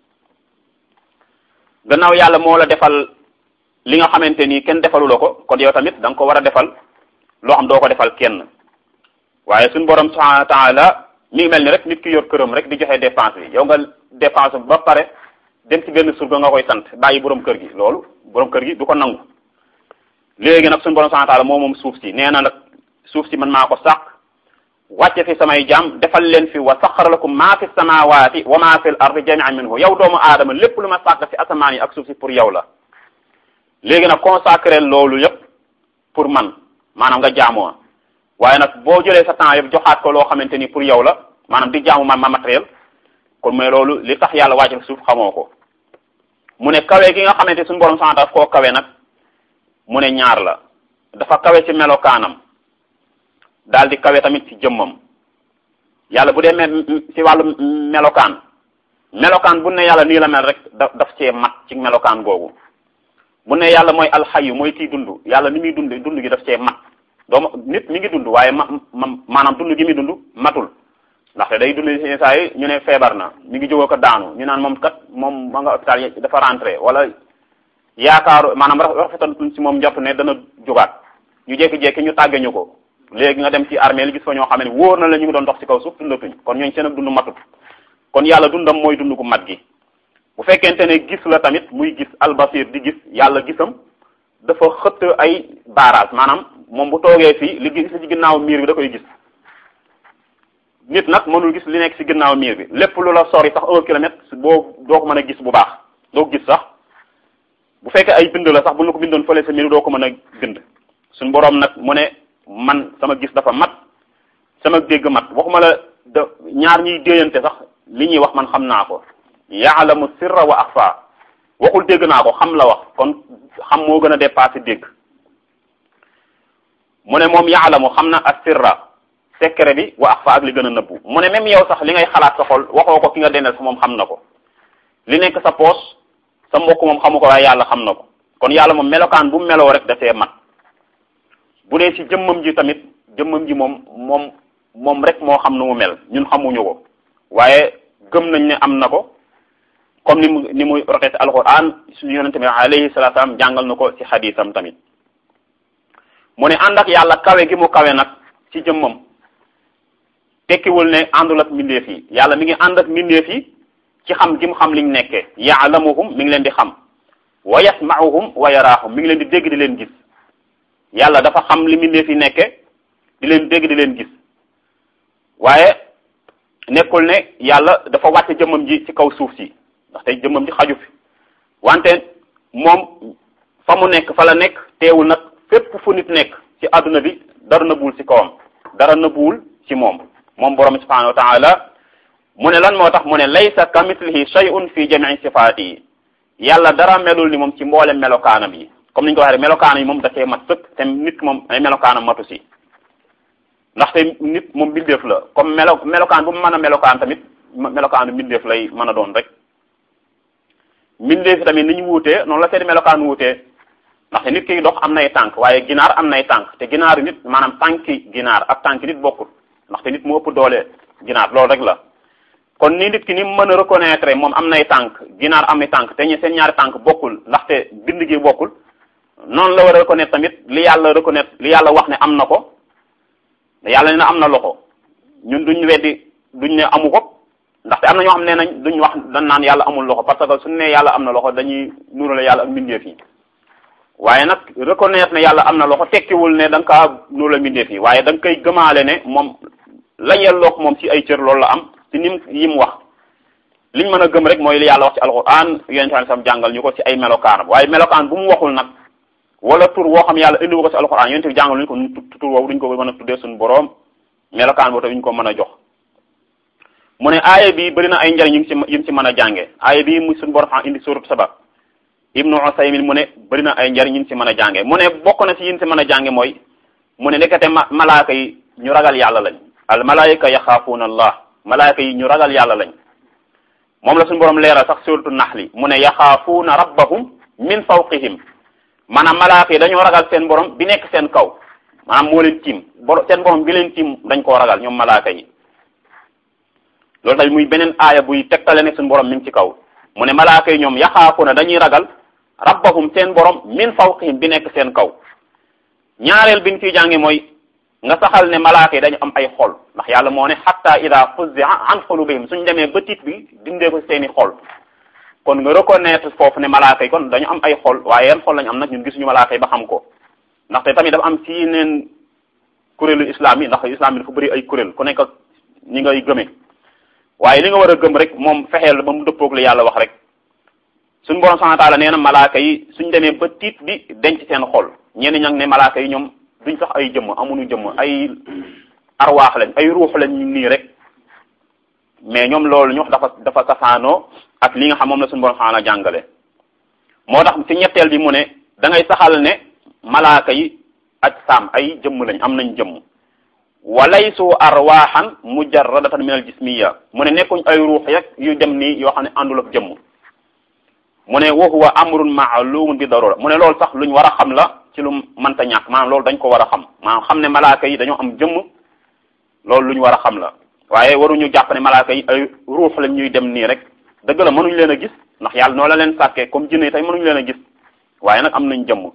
gannaaw yàlla moo la defal li nga xamante ni kenn defalu la ko kon yow tamit da nga ko war a defal loo xam doo ko defal kenn waaye suñu borom subhanahu wa taala mi ngi mel ni rek nit ki yor këram rek di joxe dépense bi yow nga dépense ba pare dem ci benn surga nga koy sant bàyyi borom kër gi loolu borom kër gi du ko nangu léegi nag suñu borom subhanahu wa taala moo moom suuf si nee na nag suuf si man maa ko sàq wàcce fi samay jaam defal leen fi wa saxara lakum maa fi samawati wa maa fi l ardi jami'an minhu yow doomu aadama lépp lu ma sàkk fi asamaan yi ak suuf si pour yow la léegi nag consacré loolu yépp pour man maanaam nga jaamoo waaye nag boo jëlee sa temps yëpp joxaat ko loo xamante ni pour yow la maanaam di jaamu ma ma matériel kon mooy loolu li tax yàlla wàcce suuf xamoo ko mu ne kawe gi nga xamante suñu borom sant daf koo kawe nag mu ne ñaar la dafa kawe ci melokaanam daal di kawe tamit ci jëmmam yàlla bu dee me ci wàllu melokaan melokaan bu ne yàlla nii la mel rek da daf cee mat ci melokaan googu bu ne yàlla mooy alxayu mooy kii dund yàlla ni muy dund dund gi daf cee mat dooma nit mi ngi dund waaye ma ma maanaam dund gi muy dund matul ndaxte day dund si saa yi ñu ne feebar na mi ngi jógoo ko daanu ñu naan moom kat moom ma nga hôpital dafa rentré wala yaakaaru maanaam rafetal si moom njort ne dana jógaat ñu jékki-jékki ñu tàgge ñu ko léegi nga dem ci armée li gis fa ñoo xam ne wóor na la ñu ngi doon dox ci kaw suuf dundatuñ kon ñooñu seen ak dund matut kon yàlla dundam mooy dund gu mat gi bu fekkente ne gis la tamit muy gis albasir di gis yàlla gisam dafa xëtt ay barrage maanaam moom bu toogee fii li gis ci ginnaaw miir bi da koy gis nit nag mënul gis li nekk ci ginnaaw miir bi lépp lu la sori sax un kilomètre boo doo ko mën a gis bu baax doo ko gis sax bu fekkee ay bind la sax bu ñu ko bindoon fële sa miir doo ko mën a bind suñ boroom nag mu ne man sama gis dafa mat sama dégg mat waxuma la da ñaar ñuy déeyante sax li ñuy wax man xam naa ko yaalamu sirra wa axfa waxul dégg naa ko xam la wax kon xam moo gën a dépassé dégg mu ne moom yaalamu xam na ak sirra secret bi wa axfa ak li gën a nëbbu mu ne même yow sax li ngay xalaat sa xol waxoo ko ki nga dendal sa moom xam na ko li nekk sa poos sa mbokk moom xamu ko waaye yàlla xam na ko kon yàlla moom melokaan bu meloo rek dafee mat bu dee ci jëmmam ji tamit jëmmam ji moom moom moom rek moo xam nu mu mel ñun xamuñu ko waaye gëm nañ ne am na ko comme ni mu ni mu rotee ci alquran suñu yonente bi alayhi salatu salaam jàngal na ko ci xadiisam tamit mu ne ànd ak yàlla kawe gi mu kawe nag ci jëmmam tekkiwul ne àndul ak mbindeef yi yàlla mi ngi ànd ak mbindeef yi ci xam gi mu xam liñ nekkee yaalamuhum mi ngi leen di xam wa yasmauhum wa yaraahum mi ngi leen di dégg di leen gis yàlla dafa xam li mbindeef yi nekke di leen dégg di leen gis waaye nekkul ne yàlla dafa wàcce jëmmam ji ci kaw suuf si ndaxte jëmmam ji xaju fi wante moom fa mu nekk fa la nekk teewul nag fépp fu nit nekk ci àdduna bi dara nëbbuwul ci kawam dara nëbbuwul ci moom moom borom subhanahu wa taala mu ne lan moo tax mu ne laysa kamithlihi shay'un fi jami'i sifaati yi yàlla dara melul ni moom ci mboole melokaanam yi comme ni ñu ko waxee melokaanam yi moom da cee mat sëkk te nit ki moom ay melokaanam matu si ndaxte nit moom mbindeef la comme melo melokaan bu mu mën a melokaan tamit melokaanu mbindeef lay mën a doon rek mbindeef tamit ni ñu wuutee noonu la seen melokaan wuutee ndaxte nit kiy dox am nay tànk waaye ginaar am nay tànk te ginaaru nit maanaam tànki ginaar ak tànki nit bokkul ndaxte nit moo ëpp doole ginaar loolu rek la kon ni nit ki ni mën a reconnaître moom am nay tànk ginaar am nay tànk te ñu seen ñaari tànk bokkul ndaxte bind gi bokkul noonu la war a reconnaître tamit li yàlla reconnaître li yàlla wax ne am na ko yàlla ne na am na loxo ñun duñ weddi duñ ne amu ko ndaxte am na ñoo xam ne nañ duñ wax dañ naan yàlla amul loxo parce que suñu ne yàlla am na loxo dañuy nuurale yàlla ak mbindeef yi waaye nag reconnaître ne yàlla am na loxo tekkiwul ne da nga kaa nuurale mbindeef yi waaye da nga koy gëmaale ne moom la yelloog moom ci ay cër loolu la am ci nim yi mu wax liñ mën a gëm rek mooy li yàlla wax ci alquran yonente bi sam jàngal ñu ko ci ay melokaanam waaye melokaan bu mu waxul nag wala tur woo xam yàlla indiwu ko ci alquran yonente bi jàngal ñu ko tur woowu duñ ko mën a tuddee suñu boroom melokaan boobu ñu ko mën a jox mu ne aaya bi bëri na ay njariñ yu ngi ci yu ngi ci mën a jànge aaya bi mu suñu borom xam indi surat saba ibnu usaymin mu ne bëri na ay njariñ yu ngi ci mën a jànge mu ne bokk na ci yin ci mën a jànge mooy mu ne nekkate ma malaaka yi ñu ragal yàlla lañ al malaayika yaxaafuuna allah malaaka yi ñu ragal yàlla lañ moom la suñu borom leeral sax suratu naxli mu ne yaxaafuuna rabbahum min fawqihim maanaam malaaka yi dañoo ragal seen borom bi nekk seen kaw maanaam moo leen tiim bor seen borom bi leen tiim dañ koo ragal ñoom malaaka yi loolu tamit muy beneen aaya buy tegtale ne suñu borom mi ngi ci kaw mu ne malaaka yi ñoom yaxaafuuna dañuy ragal rabbahum seen borom min fawqihim bi nekk seen kaw ñaareel bi ñu ciy jànge mooy nga saxal ne malaaka yi dañu am ay xol ndax yàlla moo ne xatta ida fuzzi'a an qulubihim suñ demee ba tiit bi dindee ko seeni xol kon nga reconnaître foofu ne malaaka yi kon dañu am ay xol waaye yan xol lañu am nag ñun gisuñu malaaka yi ba xam ko ndaxte tamit dafa am ci yeneen kuréelu islam yi ndax islam yi dafa bëri ay kuréel ku nekk ñi ngay gëmee waaye li nga war a gëm rek moom fexeel ba mu dëppoog li yàlla wax rek suñu borom subhanahu wa ta'ala nee na malaaka yi suñ demee ba tiit bi denc seen xol ñenn ñag ne malaaka yi ñoom duñ sax ay jëmm amuñu jëmm ay arwaax lañ ay ruux lañ nii rek mais ñoom loolu ñu dafa dafa safaanoo ak li nga xam moom la suñu borom xaana jàngale moo tax ci ñetteel bi mu ne da ngay saxal ne malaaka yi ak saam ay jëmm lañ am nañ jëmm walaysu arwaaxan mujarradatan min al jismiya mu ne nekkuñ ay ruux yeg yu dem nii yoo xam ne àndul ak jëmm mu ne wa huwa amrun maalumun bi darura mu ne loolu sax luñ war a xam la ci lu mënta ñàkk maanaam loolu dañ ko war a xam maanaam xam ne malaaka yi dañoo am jëmm loolu lu ñu war a xam la waaye waruñu jàpp ne malaaka yi ay ruux lañ ñuy dem nii rek dëgg la mënuñ leen a gis ndax yàlla noo la leen sàkkee comme jinne yi tey mënuñ leen a gis waaye nag am nañ jëmm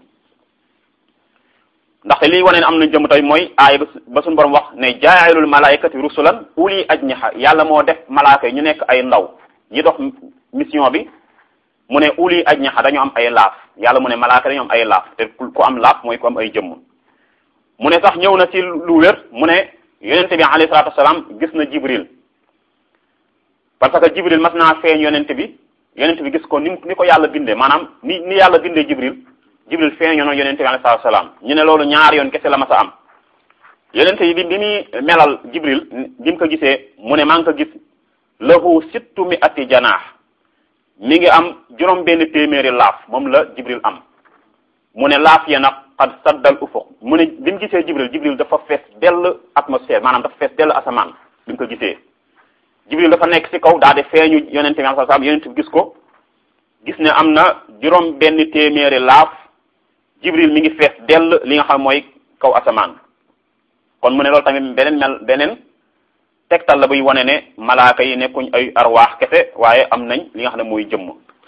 ndaxte lii wane ne am nañ jëmm tey mooy aay ba suñu borom wax ne jaa'ilul malaayikati rusulan uli ajniha yàlla moo def malaaka yi ñu nekk ay ndaw ñi dox mission bi mu ne uli ajniha dañu am ay laaf yàlla mu ne malaaka dañu am ay laaf te ku am laaf mooy ku am ay jëmm mu ne sax ñëw na ci lu wér mu ne yonente bi alayhi salatu wasalaam gis na jibril parce que jibril mas naa feeñ yonente bi yonente bi gis ko ni ni ko yàlla bindee maanaam ni ni yàlla bindee jibril jibril feeñoo na yonente bi alayhi salatu wasalaam ñu ne loolu ñaar yoon kese la mas a am yonente yi bi bi muy melal jibril bi mu ko gisee mu ne maa ngi ko gis lahu sittu mi ati janaax mi ngi am juróom benn téeméeri laaf moom la jibril am mu ne laaf ya nag xad saddal ufuq mu ne bi mu gisee jibril jibril dafa fees dell atmosphère maanaam dafa fees dell asamaan bi mu ko gisee jibril dafa nekk ci kaw daa de feeñu yonente bi sallallahu alayhi wasallam yonente bi gis ko gis ne am na juróom benn téeméeri laaf jibril mi ngi fees dell li nga xam mooy kaw asamaan kon mu ne loolu tamit beneen mel beneen tegtal la buy wane ne malaaka yi nekkuñ ay arwaax kese waaye am nañ li nga xam ne mooy jëmm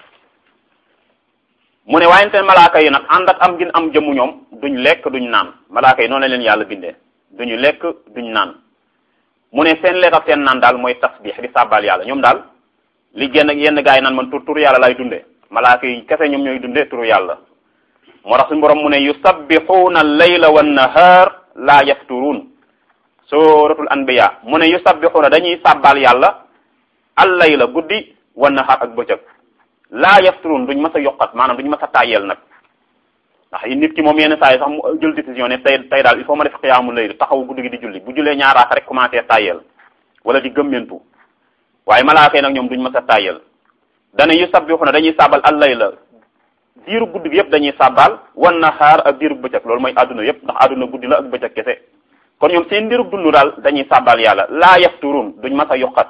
mu ne waaye seen malaaka yi nag ànd ak am gin am jëmm ñoom duñ lekk duñ naan malaaka yi noonu la leen yàlla bindee duñu lekk duñ naan mu ne seen lekk ak seen naan daal mooy tasbix di sàbbal yàlla ñoom daal li génn yenn gaa yi naan man tur turu yàlla lay dundee malaaka yi kese ñoom ñooy dundee turu yàlla moo tax suñu borom mu ne yusabbixuuna al-layla wan-nahaar laa yafturuun suratul anbiya mu ne yusabbixuuna dañuy sàbbal yàlla al-layla guddi wan-nahaar ak bëccëg laa yafturuun duñ mës a yokkat maanaam duñ mës a tàyyel nag ndax nit ki moom yenn saa yi sax mu jël décision ne tey tey daal il faut ma def xiyaamu layl taxaw guddi gi di julli bu jullee ñaaraaka rek commencé tàyyel wala di gëmmentu waaye malaaka yi nag ñoom duñ mës a tàyyel dana yusabbixuuna dañuy sàbbal al-layla diiru guddi gi yëpp dañuy sàbbaal wan nahaar ak diiru bëccëg loolu mooy àdduna yëpp ndax àdduna guddi la ak bëccëg kese kon ñoom seen mbirub dund daal dañuy sàbbal yàlla laa yafturun duñ mas a yokkat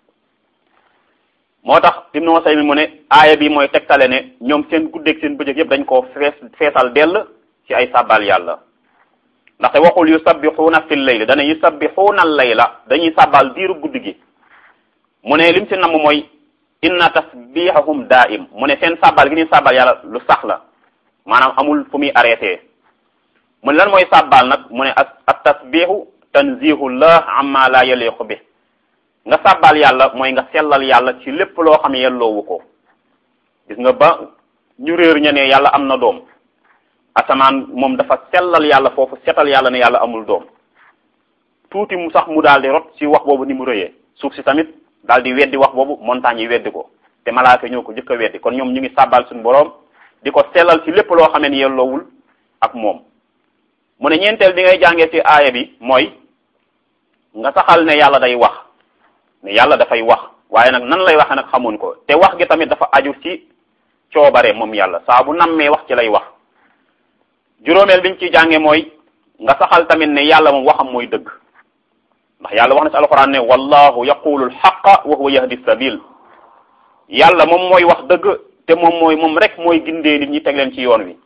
moo tax Ibnu Usaymin mu ne aaya bi mooy tegtale ne ñoom seen guddeeg seen bëccëg yëpp dañ koo fees feesal dell ci ay sàbbal yàlla ndaxte waxul yusabbixuuna fil layli dana yusabbixuuna al layla dañuy sàbbal diiru guddi gi mu ne lim si namm mooy inna tasbihahum daa'im mu ne seen sàbbal gi ñuy sàbbal yàlla lu sax la maanaam amul fu muy arrêté mu ne lan mooy sàbbal nag mu ne at tasbihu tanzihullah amma la yaliqu bi nga sàbbal yàlla mooy nga sellal yàlla ci lépp loo xam yelloowu ko gis nga ba ñu réer ña ne yàlla am na doom asamaan moom dafa sellal yàlla foofu setal yàlla ne yàlla amul doom tuuti mu sax mu daal di rot ci wax boobu ni mu rëyee suuf si tamit daal di weddi wax boobu montagne yi weddi ko te malaaka ñoo ko jëkk a weddi kon ñoom ñu ngi sàbbal suñu boroom di ko sellal ci lépp loo xamee ni yelloowul ak moom mu ne ñeenteel bi ngay jàngee ci aaya bi mooy nga saxal ne yàlla day wax ne yàlla dafay wax waaye nag nan lay waxee nag xamuñ ko te wax gi tamit dafa aju ci coobare moom yàlla saa bu nammee wax ci lay wax juróomeel biñ ci jànge mooy nga saxal tamit ne yàlla moom waxam mooy dëgg ndax yàlla wax na ci alxuraan ne wallahu yaqulu alxaqa wa huwa yahdi sabil yàlla moom mooy wax dëgg te moom mooy moom rek mooy gindee nit ñi teg leen ci yoon wi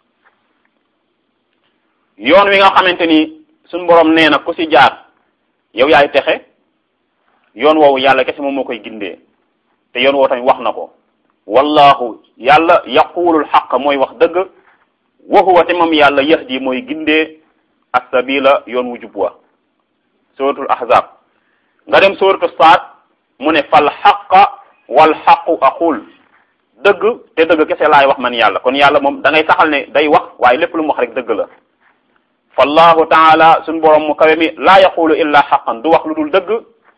yoon wi nga xamante ni suñ borom nee na ku ci jaar yow yaay texe yoon woowu yàlla kese moom moo koy gindee te yoon woowu tamit wax na ko wallahu yàlla yaqulul xaq mooy wax dëgg wa huwa te moom yàlla yahdi mooy gindee as-sabila yoon wu jub wa suratul ahzab nga dem suratu saad mu ne fal xaqa wal xaqu aqul dëgg te dëgg kese laay wax man yàlla kon yàlla moom da ngay saxal ne day wax waaye lépp lu mu wax rek dëgg la fallahu taala suñ borom mu kawe mi laa yaqulu illa xaqan du wax lu dul dëgg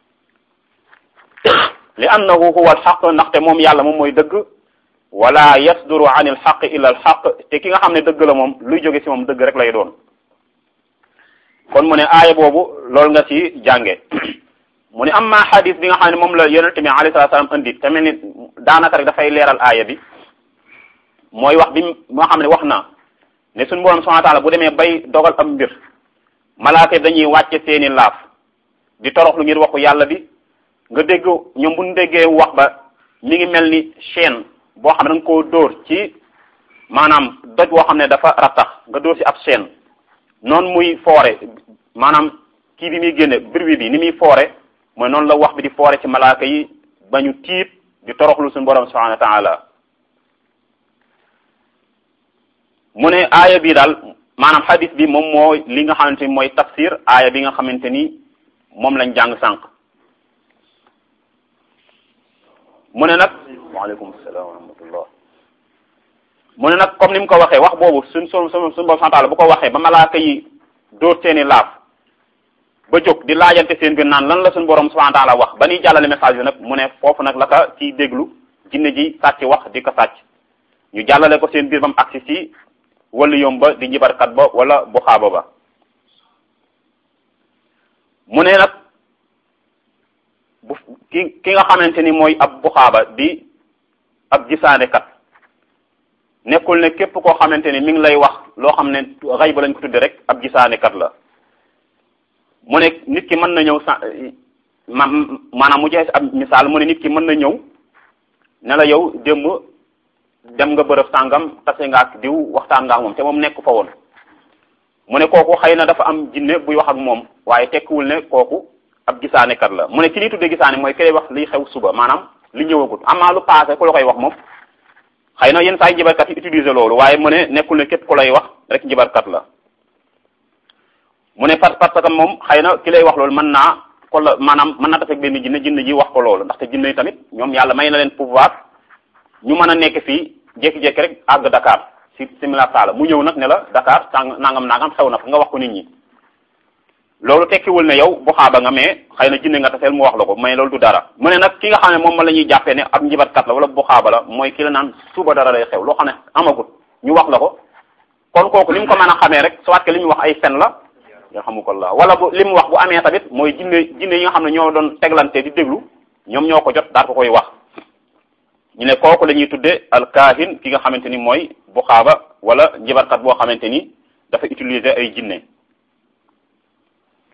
li annahu huwa alxaq ndaxte moom yàlla moom mooy dëgg wala yasduru an ilxaq illa alxaq te ki nga xam ne dëgg la moom luy jóge ci moom dëgg rek lay doon kon mu ne aaya boobu loolu nga ci jànge mu ne amma xadis bi nga xam ne moom la yonente bi alayhi salatu salaam indi te mel ni daanaka rek dafay leeral aaya bi mooy wax bi nga xam ne wax na ne suñu borom subhanahu wa taala bu demee bay dogal am mbir malaaka dañuy wàcce seeni laaf di toroxlu ngir waxu yàlla bi nga dégg ñoom bu ñu déggee wax ba mi ngi mel ni chaîne boo xam ne da nga koo dóor ci maanaam doj boo xam ne dafa rattax nga dóor ci ab chaîne noonu muy foore maanaam kii bi muy génne bruit bi ni muy foore mooy noonu la wax bi di foore ci malaaka yi ba ñu tiit di toroxlu suñu borom subhanahu wa taala mu ne aaya bi daal maanaam hadis bi moom mooy li nga xamante ni mooy tafsir aaya bi nga xamante ni moom lañ jàng sànq mu ne nag waaleykum salaam wa rahmatullah mu ne nag comme ni mu ko waxee wax boobu suñ suñ suñ suñ borom santaala bu ko waxee ba malaaka yi dóor seeni laaf ba jóg di laajante seen biir naan lan la suñ borom subhanahu wa taala wax ba ñuy jàllale message bi nag mu ne foofu nag la ka ciy déglu jinne ji sàcc wax di ko sàcc ñu jàllale ko seen biir ba mu agsi ci wala yom ba di njibarkat ba wala bu xaaba ba mu ne nag bu ki ki nga xamante ni mooy ab buxaaba di ab gisaanekat nekkul ne képp koo xamante ni mi ngi lay wax loo xam ne xay ba lañ ko tudde rek ab gisaanekat la mu ne nit ki mën na ñëw sa ma maanaam mu jeex ab misaal mu ne nit ki mën na ñëw ne la yow démb dem nga bërëb sàngam tase nga ak diw waxtaan nga ak moom te moom nekk fa woon mu ne kooku xëy na dafa am jinne buy wax ak moom waaye tekkiwul ne kooku ab gisaanekat la mu ne ki ñuy tuddee gisaane mooy ki lay wax liy xew suba maanaam li ñëwagut amaa lu passé ku la koy wax moom xëy na yenn saa yi njibarkat yi utiliser loolu waaye mu ne nekkul ne képp ku lay wax rek njibarkat la mu ne parce parce que moom xëy na ki lay wax loolu mën naa ko la maanaam mën naa tafek benn jinne jinne ji wax ko loolu ndaxte jinne yi tamit ñoom yàlla may na leen pouvoir ñu mën a nekk fii jékki-jékki rek àgg Dakar si simila sala mu ñëw nag ne la Dakar sàng nangam nangam xew na fa nga wax ko nit ñi loolu tekkiwul ne yow bu xaaba nga mais xëy na jinne nga taseel mu wax la ko mais loolu du dara mu ne nag ki nga xam ne moom ma la ñuy jàppee ne ab njibatkat la wala bu xaaba la mooy ki la naan suba dara lay xew loo xam ne amagut ñu wax la ko kon kooku li mu ko mën a xamee rek soit que li mu wax ay fen la yarhamukallah wala bu li mu wax bu amee tamit mooy jinne jinne yi nga xam ne ñoo doon teglante di déglu ñoom ñoo ko jot daal ko koy wax ñu ne kooku la ñuy tudde alkaahin ki nga xamante ni mooy bu xaaba wala njibarkat boo xamante ni dafa utiliser ay jinne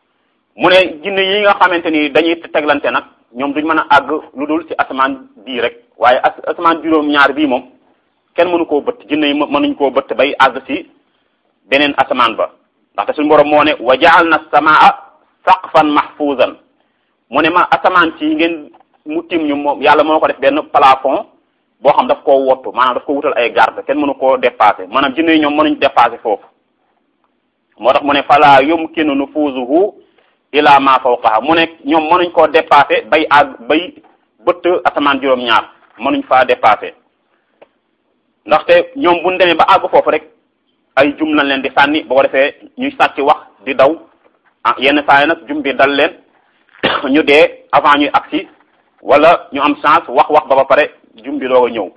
mu ne jinne yi nga xamante ni dañuy teglante nag ñoom duñ mën a àgg lu dul ci asamaan bii rek waaye as asamaan juróom-ñaar bii moom kenn mënu koo bëtt jinne yi mënuñ koo bëtt bay àgg ci beneen asamaan ba ndaxte suñu borom moo ne wa jaal na samaa saqfan mahfuzan mu ne ma asamaan ci ngeen mu tim ñu moom yàlla moo ko def benn plafond boo xam daf koo wottu maanaam daf ko wutal ay garde kenn mënu koo dépasser maanaam jinne yi ñoom mënuñ dépasser foofu moo tax mu ne fala yumkinu nufuzuhu ila ma fawqaha mu ne ñoom mënuñ koo dépasser bay àgg bay bëtt asamaan juróom-ñaar mënuñ faa dépasser ndaxte ñoom buñ demee ba àgg foofu rek ay jum lañ leen di sànni boo ko defee ñuy sàcc wax di daw ah yenn saa yi nag jum bi dal leen ñu dee avant ñuy agsi wala ñu am chance wax wax ba ba pare jum bi doog a ñëw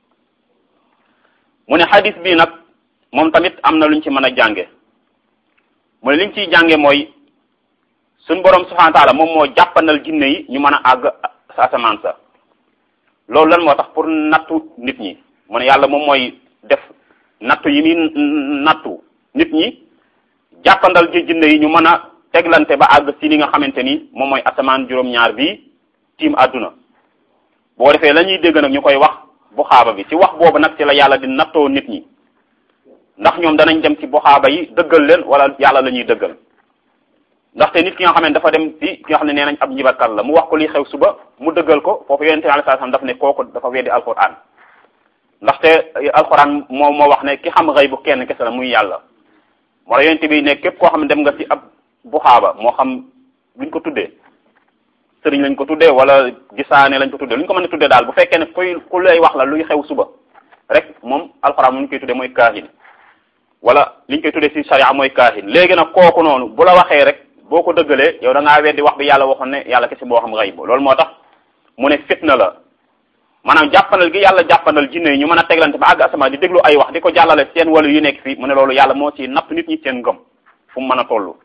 mu ne hadis bii nag moom tamit am na luñ ci mën a jànge mu ne liñ ciy jànge mooy suñ borom subhanahu wa taala moom moo jàppandal jinne yi ñu mën a àgg sa asamaan sa loolu lan moo tax pour nattu nit ñi mu ne yàlla moom mooy def nattu yi muy nattu nit ñi jàppandal ji jinne yi ñu mën a teglante ba àgg si li nga xamante ni moom mooy asamaan juróom-ñaar bi tiim àdduna boo defee la ñuy dégg nag ñu koy wax bu xaaba bi ci wax boobu nag ci la yàlla di nattoo nit ñi ndax ñoom danañ dem ci bu xaaba yi dëggal leen wala yàlla la ñuy dëggal ndaxte nit ki nga xam ne dafa dem ci ki nga xam ne nee nañ ab njibarkat la mu wax ko li xew suba mu dëggal ko foofu yonente alayhi salaam daf ne kooku dafa weddi alquran ndaxte alquran moo moo wax ne ki xam xëy bu kenn kese la muy yàlla moo la yonente bi ne képp koo xam ne dem nga ci ab bu xaaba moo xam luñ ko tuddee sëriñ lañ ko tuddee wala gisaane lañ ko tuddee lu ñu ko mën a tuddee daal bu fekkee ne kuy ku lay wax la luy xew suba rek moom alxuraan mu ñu koy tuddee mooy kaahin wala liñ koy tuddee ci sharia mooy kaahin léegi nag kooku noonu bu la waxee rek boo ko dëggalee yow da ngaa weddi wax bi yàlla waxoon ne yàlla kese boo xam xayb loolu moo tax mu ne fitna la maanaam jàppandal gi yàlla jàppandal jinne yi ñu mën a teglante ba àgg asamaan di déglu ay wax di ko jàllale seen wàllu yu nekk fii mu ne loolu yàlla moo ci napp nit ñi seen ngëm fu mu mën a toll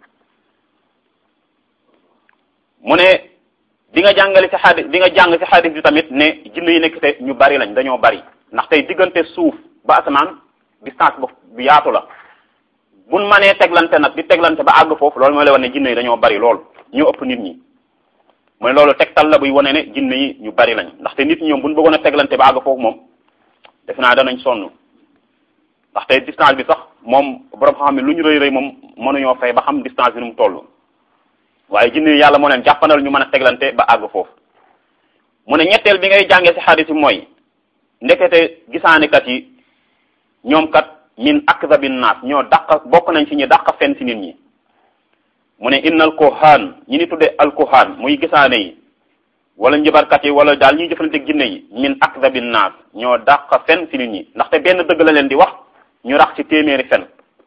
mu ne di nga jàngale ci xadis di nga jàng ci xadis bi tamit ne jinne yi nekk te ñu bari lañ dañoo bari ndax tey diggante suuf ba asamaan distance bu yaatu la buñ mënee teglante nag di teglante ba àgg foofu loolu mooy la wane ne jinne yi dañoo bari lool ñoo ëpp nit ñi mooy loolu tegtal la buy wane ne jinne yi ñu bari lañ ndaxte nit ñi ñoom buñ bëggoon a teglante ba àgg foofu moom defe naa danañ sonn ndaxte distance bi sax moom borom xam ne lu ñu rëy rëy moom mënuñoo fay ba xam distance bi nu mu toll waaye jinne yi yàlla moo leen jàppandal ñu mën a teglante ba àgg foofu mu ne ñetteel bi ngay jàngee ci xadis bi mooy ndekete gisaanekat yi ñoom kat min akdabin naas ñoo dàq bokk nañ ci ñi dàq fen ci nit ñi mu ne innal kohaan ñi ni tudde al kohaan muy gisaane yi wala njëbarkat yi wala daal ñuy jëfalante jinne yi min akdabin naas ñoo dàq fen ci nit ñi ndaxte benn dëgg la leen di wax ñu rax ci téeméeri fen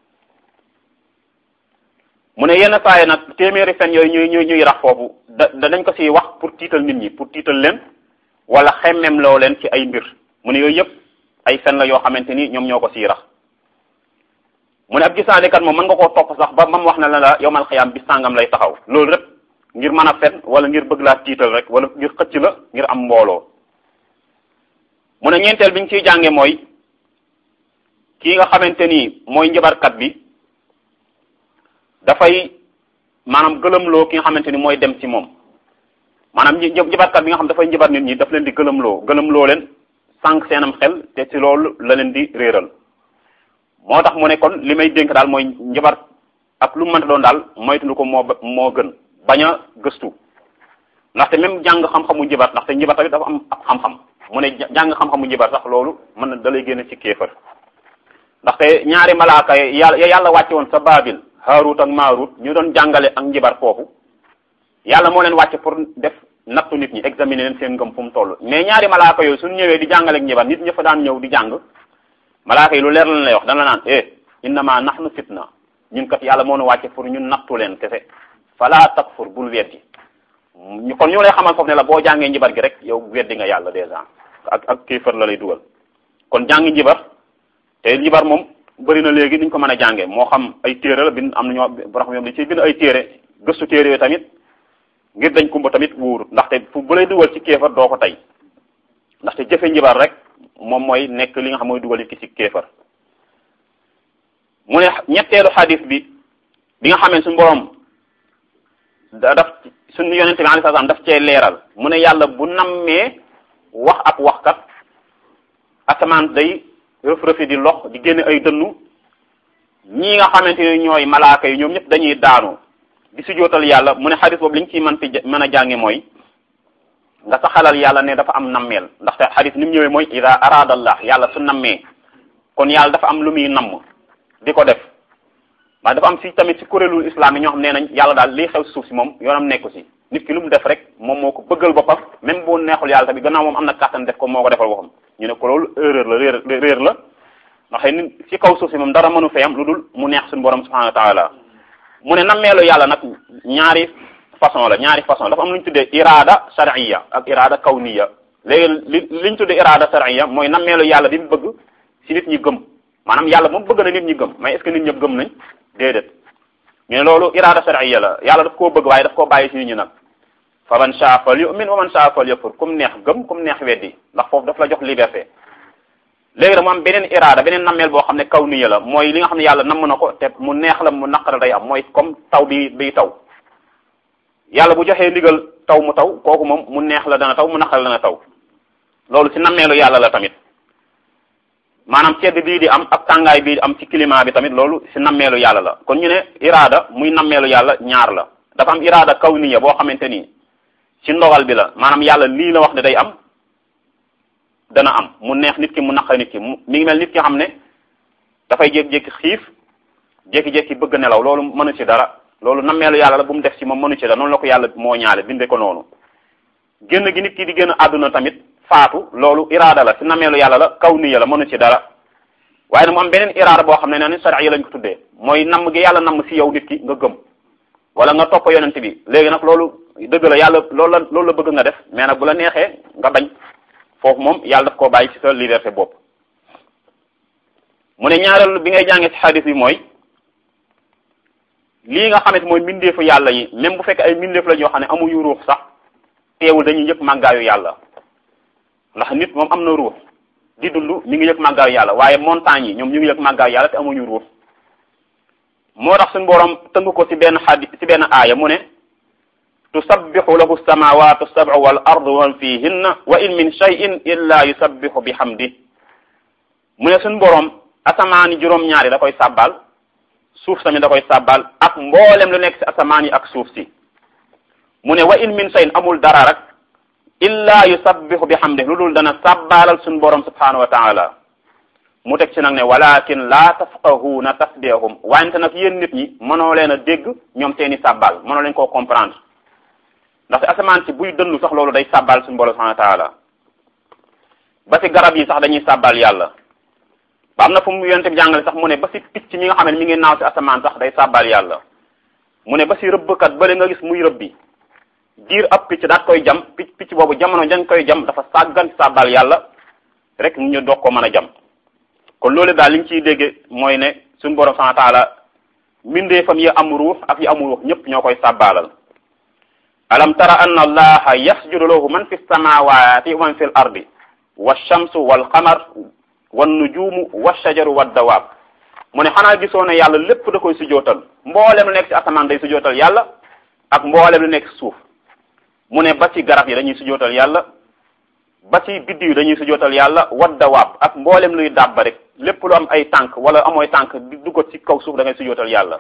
mu ne yenn saa yi nag téeméeri fen yooyu ñuy ñuy ñuy rax foofu da danañ ko ci wax pour tiital nit ñi pour tiital leen wala xemmem loo leen ci ay mbir mu ne yooyu yëpp ay fen la yoo xamante ni ñoom ñoo ko ciy rax mu ne ab gisaanekat moom mën nga koo topp sax ba mam wax na la la yowmal xiyaam bi sàngam lay taxaw loolu rek ngir mën a fen wala ngir bëgg laa tiital rek wala ngir xëcc la ngir am mbooloo mu ne ñeenteel bi ñu ciy jànge mooy kii nga xamante ni mooy njëbarkat bi dafay maanaam gëlëmloo ki nga xamante ni mooy dem ci moom maanaam njëbarkat bi nga xam dafay njëbar nit ñi daf leen di gëlëmloo gëlëmloo leen sànq seenam xel te ci loolu la leen di réeral moo tax mu ne kon li may dénk daal mooy njëbar ak lu mu mënta doon daal moytu ko moo moo gën bañ a gëstu ndaxte même jàng xam-xamu njëbar ndaxte njëbar tamit dafa am ab xam-xam mu ne jàng xam-xamu njëbar sax loolu mën na da lay génne ci kéefër ndaxte ñaari malaaka yàlla yàlla wàcce woon sa baabil Haarut ak Maarut ñu doon jàngale ak njibar foofu yàlla moo leen wàcce pour def nattu nit ñi examiner leen seen ngëm fu mu toll mais ñaari malaaka yooyu suñu ñëwee di jàngale ak njibar nit ñi fa daan ñëw di jàng malaaka yi lu leer lañ lay wax dana la naan eh innama nahnu fitna ñun kat yàlla moo nu wàcce pour ñun nattu leen kese fala takfur bul weddi ñu kon ñu lay xamal foofu ne la boo jàngee njibar gi rek yow weddi nga yàlla déjà ak ak kéefër la lay dugal kon jàngi njibar te njibar moom bëri na léegi niñ ko mën a jàngee moo xam ay téere la bind am na ñoo borom xam dañ ciy bind ay téere gëstu téere yooyu tamit ngir dañ kumba tamit wóorut ndaxte fu bu lay dugal ci kéefar doo ko tey ndaxte jëfe njibar rek moom mooy nekk li nga xam mooy dugal nit ki ci kéefar mu ne ñetteelu xadis bi bi nga xamee suñu borom da daf suñu yonente bi alayhi salaam daf cee leeral mu ne yàlla bu nammee wax ab waxkat asamaan day rëf rëfi di lox di génne ay dënnu ñii nga xamante ne ñooy malaaka yi ñoom ñëpp dañuy daanu di sujootal yàlla mu ne xadis boobu li ñu ciy mën fi mën a jànge mooy nga saxalal yàlla ne dafa am nammeel ndaxte xadis ni mu ñëwee mooy ida arada allah yàlla su nammee kon yàlla dafa am lu muy namm di ko def waaye dafa am si tamit si kuréelu islam yi ñoo xam nee nañ yàlla daal lii xew si suuf si moom yoonam nekku si nit ki lu mu def rek moom moo ko bëggal boppam même boo neexul yàlla tamit gannaaw moom am na kàttan def ko moo ko defal boppam ñu ne ko loolu erreur la réer réer la ndax nit si kaw suuf si moom dara mënu fee am lu dul mu neex suñu borom subhanahu wa taala mu ne nammeelu yàlla nag ñaari façon la ñaari façon dafa am lu ñu tuddee irada shar'iyya ak irada kawniya léegi li li ñu tuddee irada shar'iyya mooy nammeelu yàlla bi mu bëgg si nit ñi gëm maanaam yàlla moom bëgg na nit ñi gëm mais est-ce que nit ñëpp gëm nañ déedéet mais loolu irada shar'iyya la yàlla daf koo bëgg waaye daf koo bàyyi si nit ñi nag fa man shaa fal yu'min wa man shaa fal yakfur kum neex gëm kum neex weddi ndax foofu daf la jox liberté léegi nag mu am beneen iraada beneen nammeel boo xam ne kaw niya la mooy li nga xam ne yàlla namm na ko te mu neex la mu naqara day am mooy comme taw bi biy taw yàlla bu joxee ndigal taw mu taw kooku moom mu neex la dana taw mu naqara dana taw loolu ci nammeelu yàlla la tamit maanaam sedd bii di am ak tàngaay bii di am ci climat bi tamit loolu ci nammeelu yàlla la kon ñu ne iraada muy nammeelu yàlla ñaar la dafa am iraada kaw niya boo xamante ni ci ndogal bi la maanaam yàlla lii la wax ne day am dana am mu neex nit ki mu naqari nit ki mu mi ngi mel nit ki xam ne dafay jékki-jékki xiif jékki-jékki bëgg nelaw loolu mënu ci dara loolu nammeelu yàlla la bu mu def ci moom mënu ci dara noonu la ko yàlla moo ñaale binde ko noonu génn gi nit ki di génn àdduna tamit faatu loolu iraada la ci nammeelu yàlla la kaw niya la mënu ci dara waaye nag mu am beneen iraada boo xam ne ne shar'i lañ ko tuddee mooy namm gi yàlla namm ci yow nit ki nga gëm wala nga topp yonent bi léegi nag loolu dëgg la yàlla loolu la loolu la bëgg nga def mais nag bu la neexee nga bañ foofu moom yàlla daf koo bàyyi ci sa liberté bopp mu ne ñaareelu bi ngay jàngee ci xadis bi mooy lii nga xamante mooy mbindeefu yàlla yi même bu fekkee ay mbindeef la ñoo xam ne amuñu ruux sax teewul dañuy yëg màggaayu yàlla ndax nit moom am na ruux di dund mi ngi yëg màggaayu yàlla waaye montagne yi ñoom ñu ngi yëg màggaayu yàlla te amuñu ruux moo tax suñu borom tënk ko ci benn xadis ci benn aaya mu ne tusabbihu lahu samawatu sab'u wal ardu wa fihinna wa in min shay'in illa yusabbihu bihamdi mu ne suñu boroom asamaan yi juróom-ñaari da koy sàbbal suuf tamit da koy sàbbal ak mboolem lu nekk ci asamaan yi ak suuf si mu ne wa in min shay'in amul dara rek illa yusabbihu bihamdi lu dul dana sàbbalal suñu boroom subhanahu wa ta'ala mu teg ci nag ne walakin la tafqahuna tasbihahum wante nag yéen nit ñi mënoo leen a dégg ñoom seeni sàbbal mënoo leen koo comprendre ndaxte asamaan si buy dëndu sax loolu day sàbbal suñu borom subhanahu wa taala ba si garab yi sax dañuy sàbbal yàlla ba am na fu mu yonte bi jàngale sax mu ne ba si picc mi nga xam ne mi ngi naaw si asamaan sax day sàbbal yàlla mu ne ba si rëbbkat bële nga gis muy rëbbi diir ab picc daat koy jam picc picc boobu jamono dañ koy jam dafa sàggan sàbbal yàlla rek ñu doog ko mën a jam kon loolu daal li ñu ciy dégge mooy ne suñu borom subhanahu wa taala mbindeefam yi am ruux ak yi amul ruux ñëpp ñoo koy sàbbaalal alam tara anna allaha yasjudu lahu man fi samawati wa man fi l ardi walchamsu walqamar wannujumu walshajaru waddawaab mu ne xanaa gisoo ne yàlla lépp da koy sujootal mboolem lu nekk ci asamaan day sujootal yàlla ak mboolem lu nekk ci suuf mu ne ba ci garab yi dañuy sujootal yàlla ba ci biddi yi dañuy sujootal yàlla waddawaab ak mboolem luy dàbba rek lépp lu am ay tànk wala amooy tànk di duggat ci kaw suuf da ngay sujootal yàlla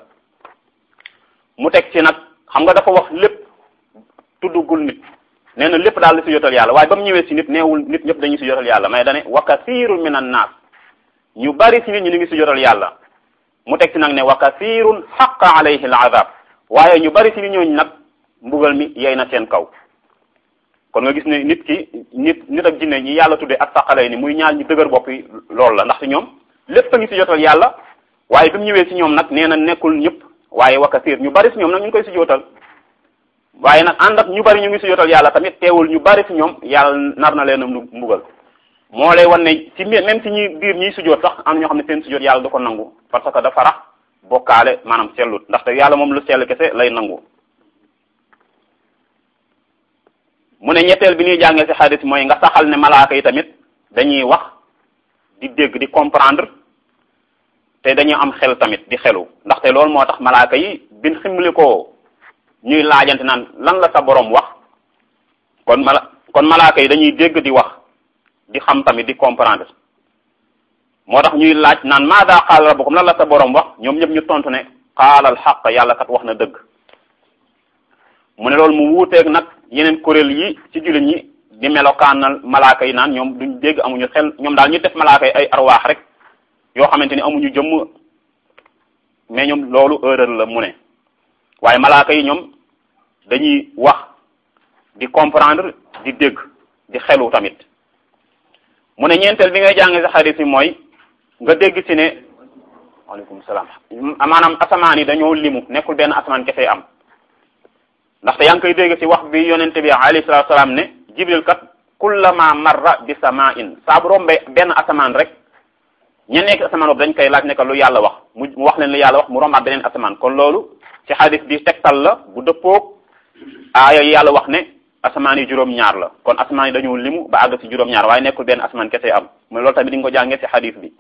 mu teg ci nag xam nga dafa wax lépp tuddugul nit nee na lépp daal di sujootal yàlla waaye ba mu ñëwee si nit neewul nit ñëpp dañuy sujootal yàlla mais dane wa kathirun min an naas ñu bari si nit ñi ñu ngi sujootal yàlla mu teg ci nag ne wa kathirun xaqa alayhi al azab waaye ñu bari si nit ñooñu nag mbugal mi yey na seen kaw kon nga gis ne nit ki nit nit ak jinne ñi yàlla tuddee ak saqalay ni muy ñaar ñu dëgër bopp yi loolu la ndaxte ñoom lépp a ngi sujootal yàlla waaye bi mu ñëwee si ñoom nag nee na nekkul ñëpp waaye wa kathir ñu bari si ñoom nag ñu ngi koy sujootal waaye nag ànd ak ñu bari ñu ngi sujootal yàlla tamit teewul ñu bari si ñoom yàlla nar na leen a mbugal moo lay wan ne ci même si ñi biir ñiy sujoot sax am na ñoo xam ne seen sujoot yàlla du ko nangu parce que dafa rax bokkaale maanaam sellut ndaxte yàlla moom lu sell kese lay nangu mu ne ñetteel bi ñuy jàngee ci xadis mooy nga saxal ne malaaka yi tamit dañuy wax di dégg di comprendre te dañuy am xel tamit di xelu ndaxte loolu moo tax malaaka yi bin ximli ko ñuy laajante naan lan la sa borom wax kon mala kon malaaka yi dañuy dégg di wax di xam tamit di comprendre moo tax ñuy laaj naan maada qaala rabbukum lan la sa borom wax ñoom ñëpp ñu tontu ne qaala al xaq yàlla kat wax na dëgg mu ne loolu mu wuuteeg nag yeneen kuréel yi ci jullit ñi di melokaanal malaaka yi naan ñoom duñ dégg amuñu xel ñoom daal ñu def malaaka yi ay arwaax rek yoo xamante ni amuñu jëmm mais ñoom loolu erreur la mu ne waaye malaaka yi ñoom dañuy wax di comprendre di dégg di xelu tamit mu ne ñeenteel bi ngay jàng sa xarit yi mooy nga dégg ci ne waaleykum salaam maanaam asamaan yi dañoo limu nekkul benn asamaan kese am ndaxte yaa ngi koy dégg ci wax bi yonente bi alayhi salaatu salaam ne jibril kat kullama marra bi samain saa bu rombe benn asamaan rek ña nekk asamaan boobu dañ koy laaj ne lu yàlla wax mu wax leen lu yàlla wax mu rombaat beneen asamaan kon loolu ci xadis bi tegtal la bu dëppoog aaya yàlla wax ne asamaan yi juróom-ñaar la kon asamaan yi dañoo limu ba àgg ci juróom-ñaar waaye nekkul benn asamaan kese am mu loolu tamit di nga ko jàngee ci xadis bi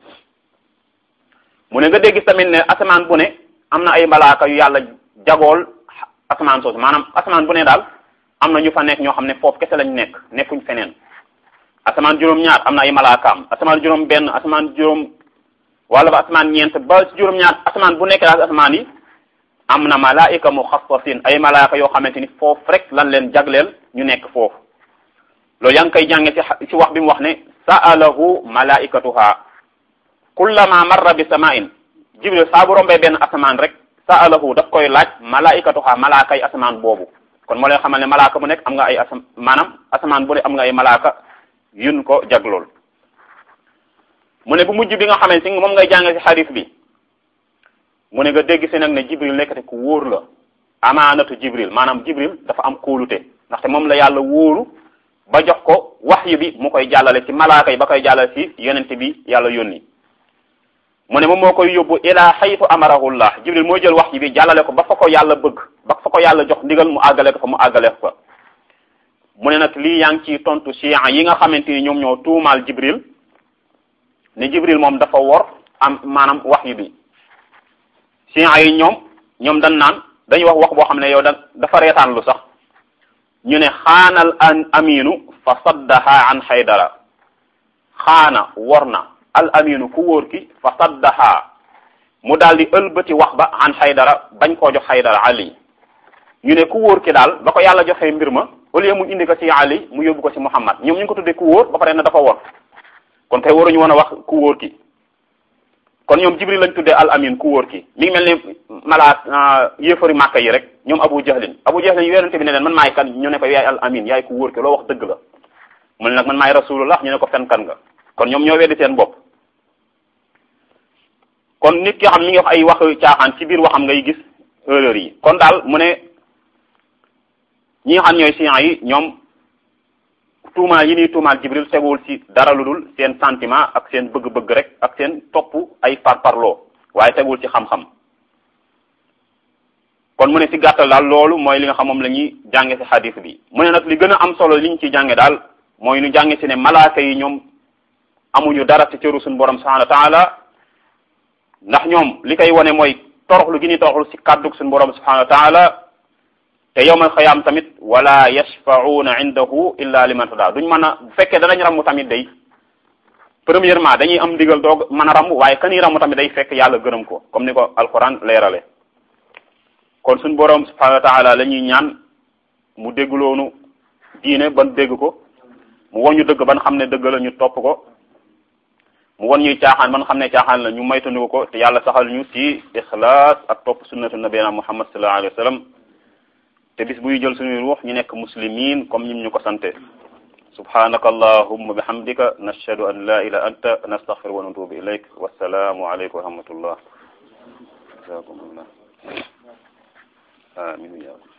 mu ne nga dégg tamit ne asamaan bu ne am na ay malaaka yu yàlla jagool asamaan soosu maanaam asamaan bu ne daal am na ñu fa nekk ñoo xam ne foofu kese lañ nekk nekkuñ feneen asamaan juróom-ñaar am na ay malaakaam asamaan juróom benn asamaan juróom wala ba asamaan ñeent ba ci juróom-ñaar asamaan bu nekk daal asamaan yi am na malaika muxassasin ay malaaka yoo xamante ni foofu rek lan leen jagleel ñu nekk foofu loolu yaa ngi koy jànge ci ci wax bi mu wax ne sa'alahu malaikatuha kullama marra bi samain jibril saa bu rombee benn asamaan rek sa'alahu daf koy laaj malaikatuha malaaka yi asamaan boobu kon moo leen xamal ne malaaka bu nekk am nga ay asam maanaam asamaan bu ne am nga ay malaaka yun ko jaglool mu ne bu mujj bi nga xamante ni moom ngay jàng ci xadis bi mu ne nga dégg si nag ne jibril nekkate ku wóor la amaanatu jibril maanaam jibril dafa am kóolute ndaxte moom la yàlla wóoru ba jox ko waxyu bi mu koy jàllale ci malaaka yi ba koy jàllale ci yonente bi yàlla yónni mu ne moom moo koy yóbbu ila xaytu amarahullah jibril mooy jël waxyu bi jàllale ko ba fa ko yàlla bëgg ba fa ko yàlla jox ndigal mu àggale ko fa mu àggale ko mu ne nag lii yaa ngi ciy tontu chia yi nga xamante ni ñoom ñoo tuumaal jibril ne jibril moom dafa wor am maanaam waxyu bi chia yi ñoom ñoom dañ naan dañuy wax wax boo xam ne yow da dafa reetaan lu sax ñu ne xaanal an aminu fa saddaha an xaydara xaana wor na al aminu ku wóor ki fa saddaha mu daal di ëlbati wax ba an xaydara bañ koo jox xaydara ali ñu ne ku wóor ki daal ba ko yàlla joxee mbir ma au lieu mu indi ko ci ali mu yóbbu ko ci muhammad ñoom ñu ngi ko tuddee ku wóor ba pare na dafa wor kon kay waruñu woon a wax ku wóor ki kon ñoom jibril lañ tuddee al amin ku wóor ki mi ngi mel ni malaat yéefari màkka yi rek ñoom abu jahlin abu jahlin yonente bi ne leen man maay kan ñu ne ko yaay al amin yaay ku wóor ki loo wax dëgg la mu ne nag man maay rasulullah ñu ne ko fen kan nga kon ñoom ñoo weddi seen bopp kon nit ki xam mi ngi wax ay wax caaxaan ci biir waxam ngay gis erreur yi kon daal mu ne ñi nga xam ñooy siyan yi ñoom tuumaal yi ñuy tuumaal jibril teguwul ci dara lu dul seen sentiment ak seen bëgg-bëgg rek ak seen topp ay parparloo waaye teguwul ci xam-xam kon mu ne ci gàttal daal loolu mooy li nga xam moom la ñuy jànge ci xadis bi mu ne nag li gën a am solo li ñu ciy jànge daal mooy ñu jànge ci ne malaaka yi ñoom amuñu dara ci cëru suñu borom subhanahu wa taala ndax ñoom li koy wane mooy toroxlu gi ñuy toroxlu ci kàddug suñu borom subhanahu wa taala te yowmal xiyaam tamit wala yashfa'una indahu illa liman tada duñ mën a bu fekkee danañ ramu tamit day premièrement dañuy am ndigal doog mën a ramu waaye kani ramu tamit day fekk yàlla gërëm ko comme ni ko alquran leerale kon suñ boroom subhanahu wa taala la ñuy ñaan mu déggloonu diine ban dégg ko mu won ñu dëgg ban xam ne dëgg la ñu topp ko mu won ñuy caaxaan ban xam ne caaxaan la ñu maytandiku ko te yàlla saxal ñu ci ixlaas ak topp sunnatu nabiyina muhammad sallallahu alayhi wa sallam te bis buy jël suñuy ruux ñu nekk muslimin comme ñim ñu ko sante subhanaka allahumma bihamdika nashhadu an la ilaha anta nastaghfiruka wa natubu ilayk wassalamu alaykum wa rahmatullah jazakumullah amin ya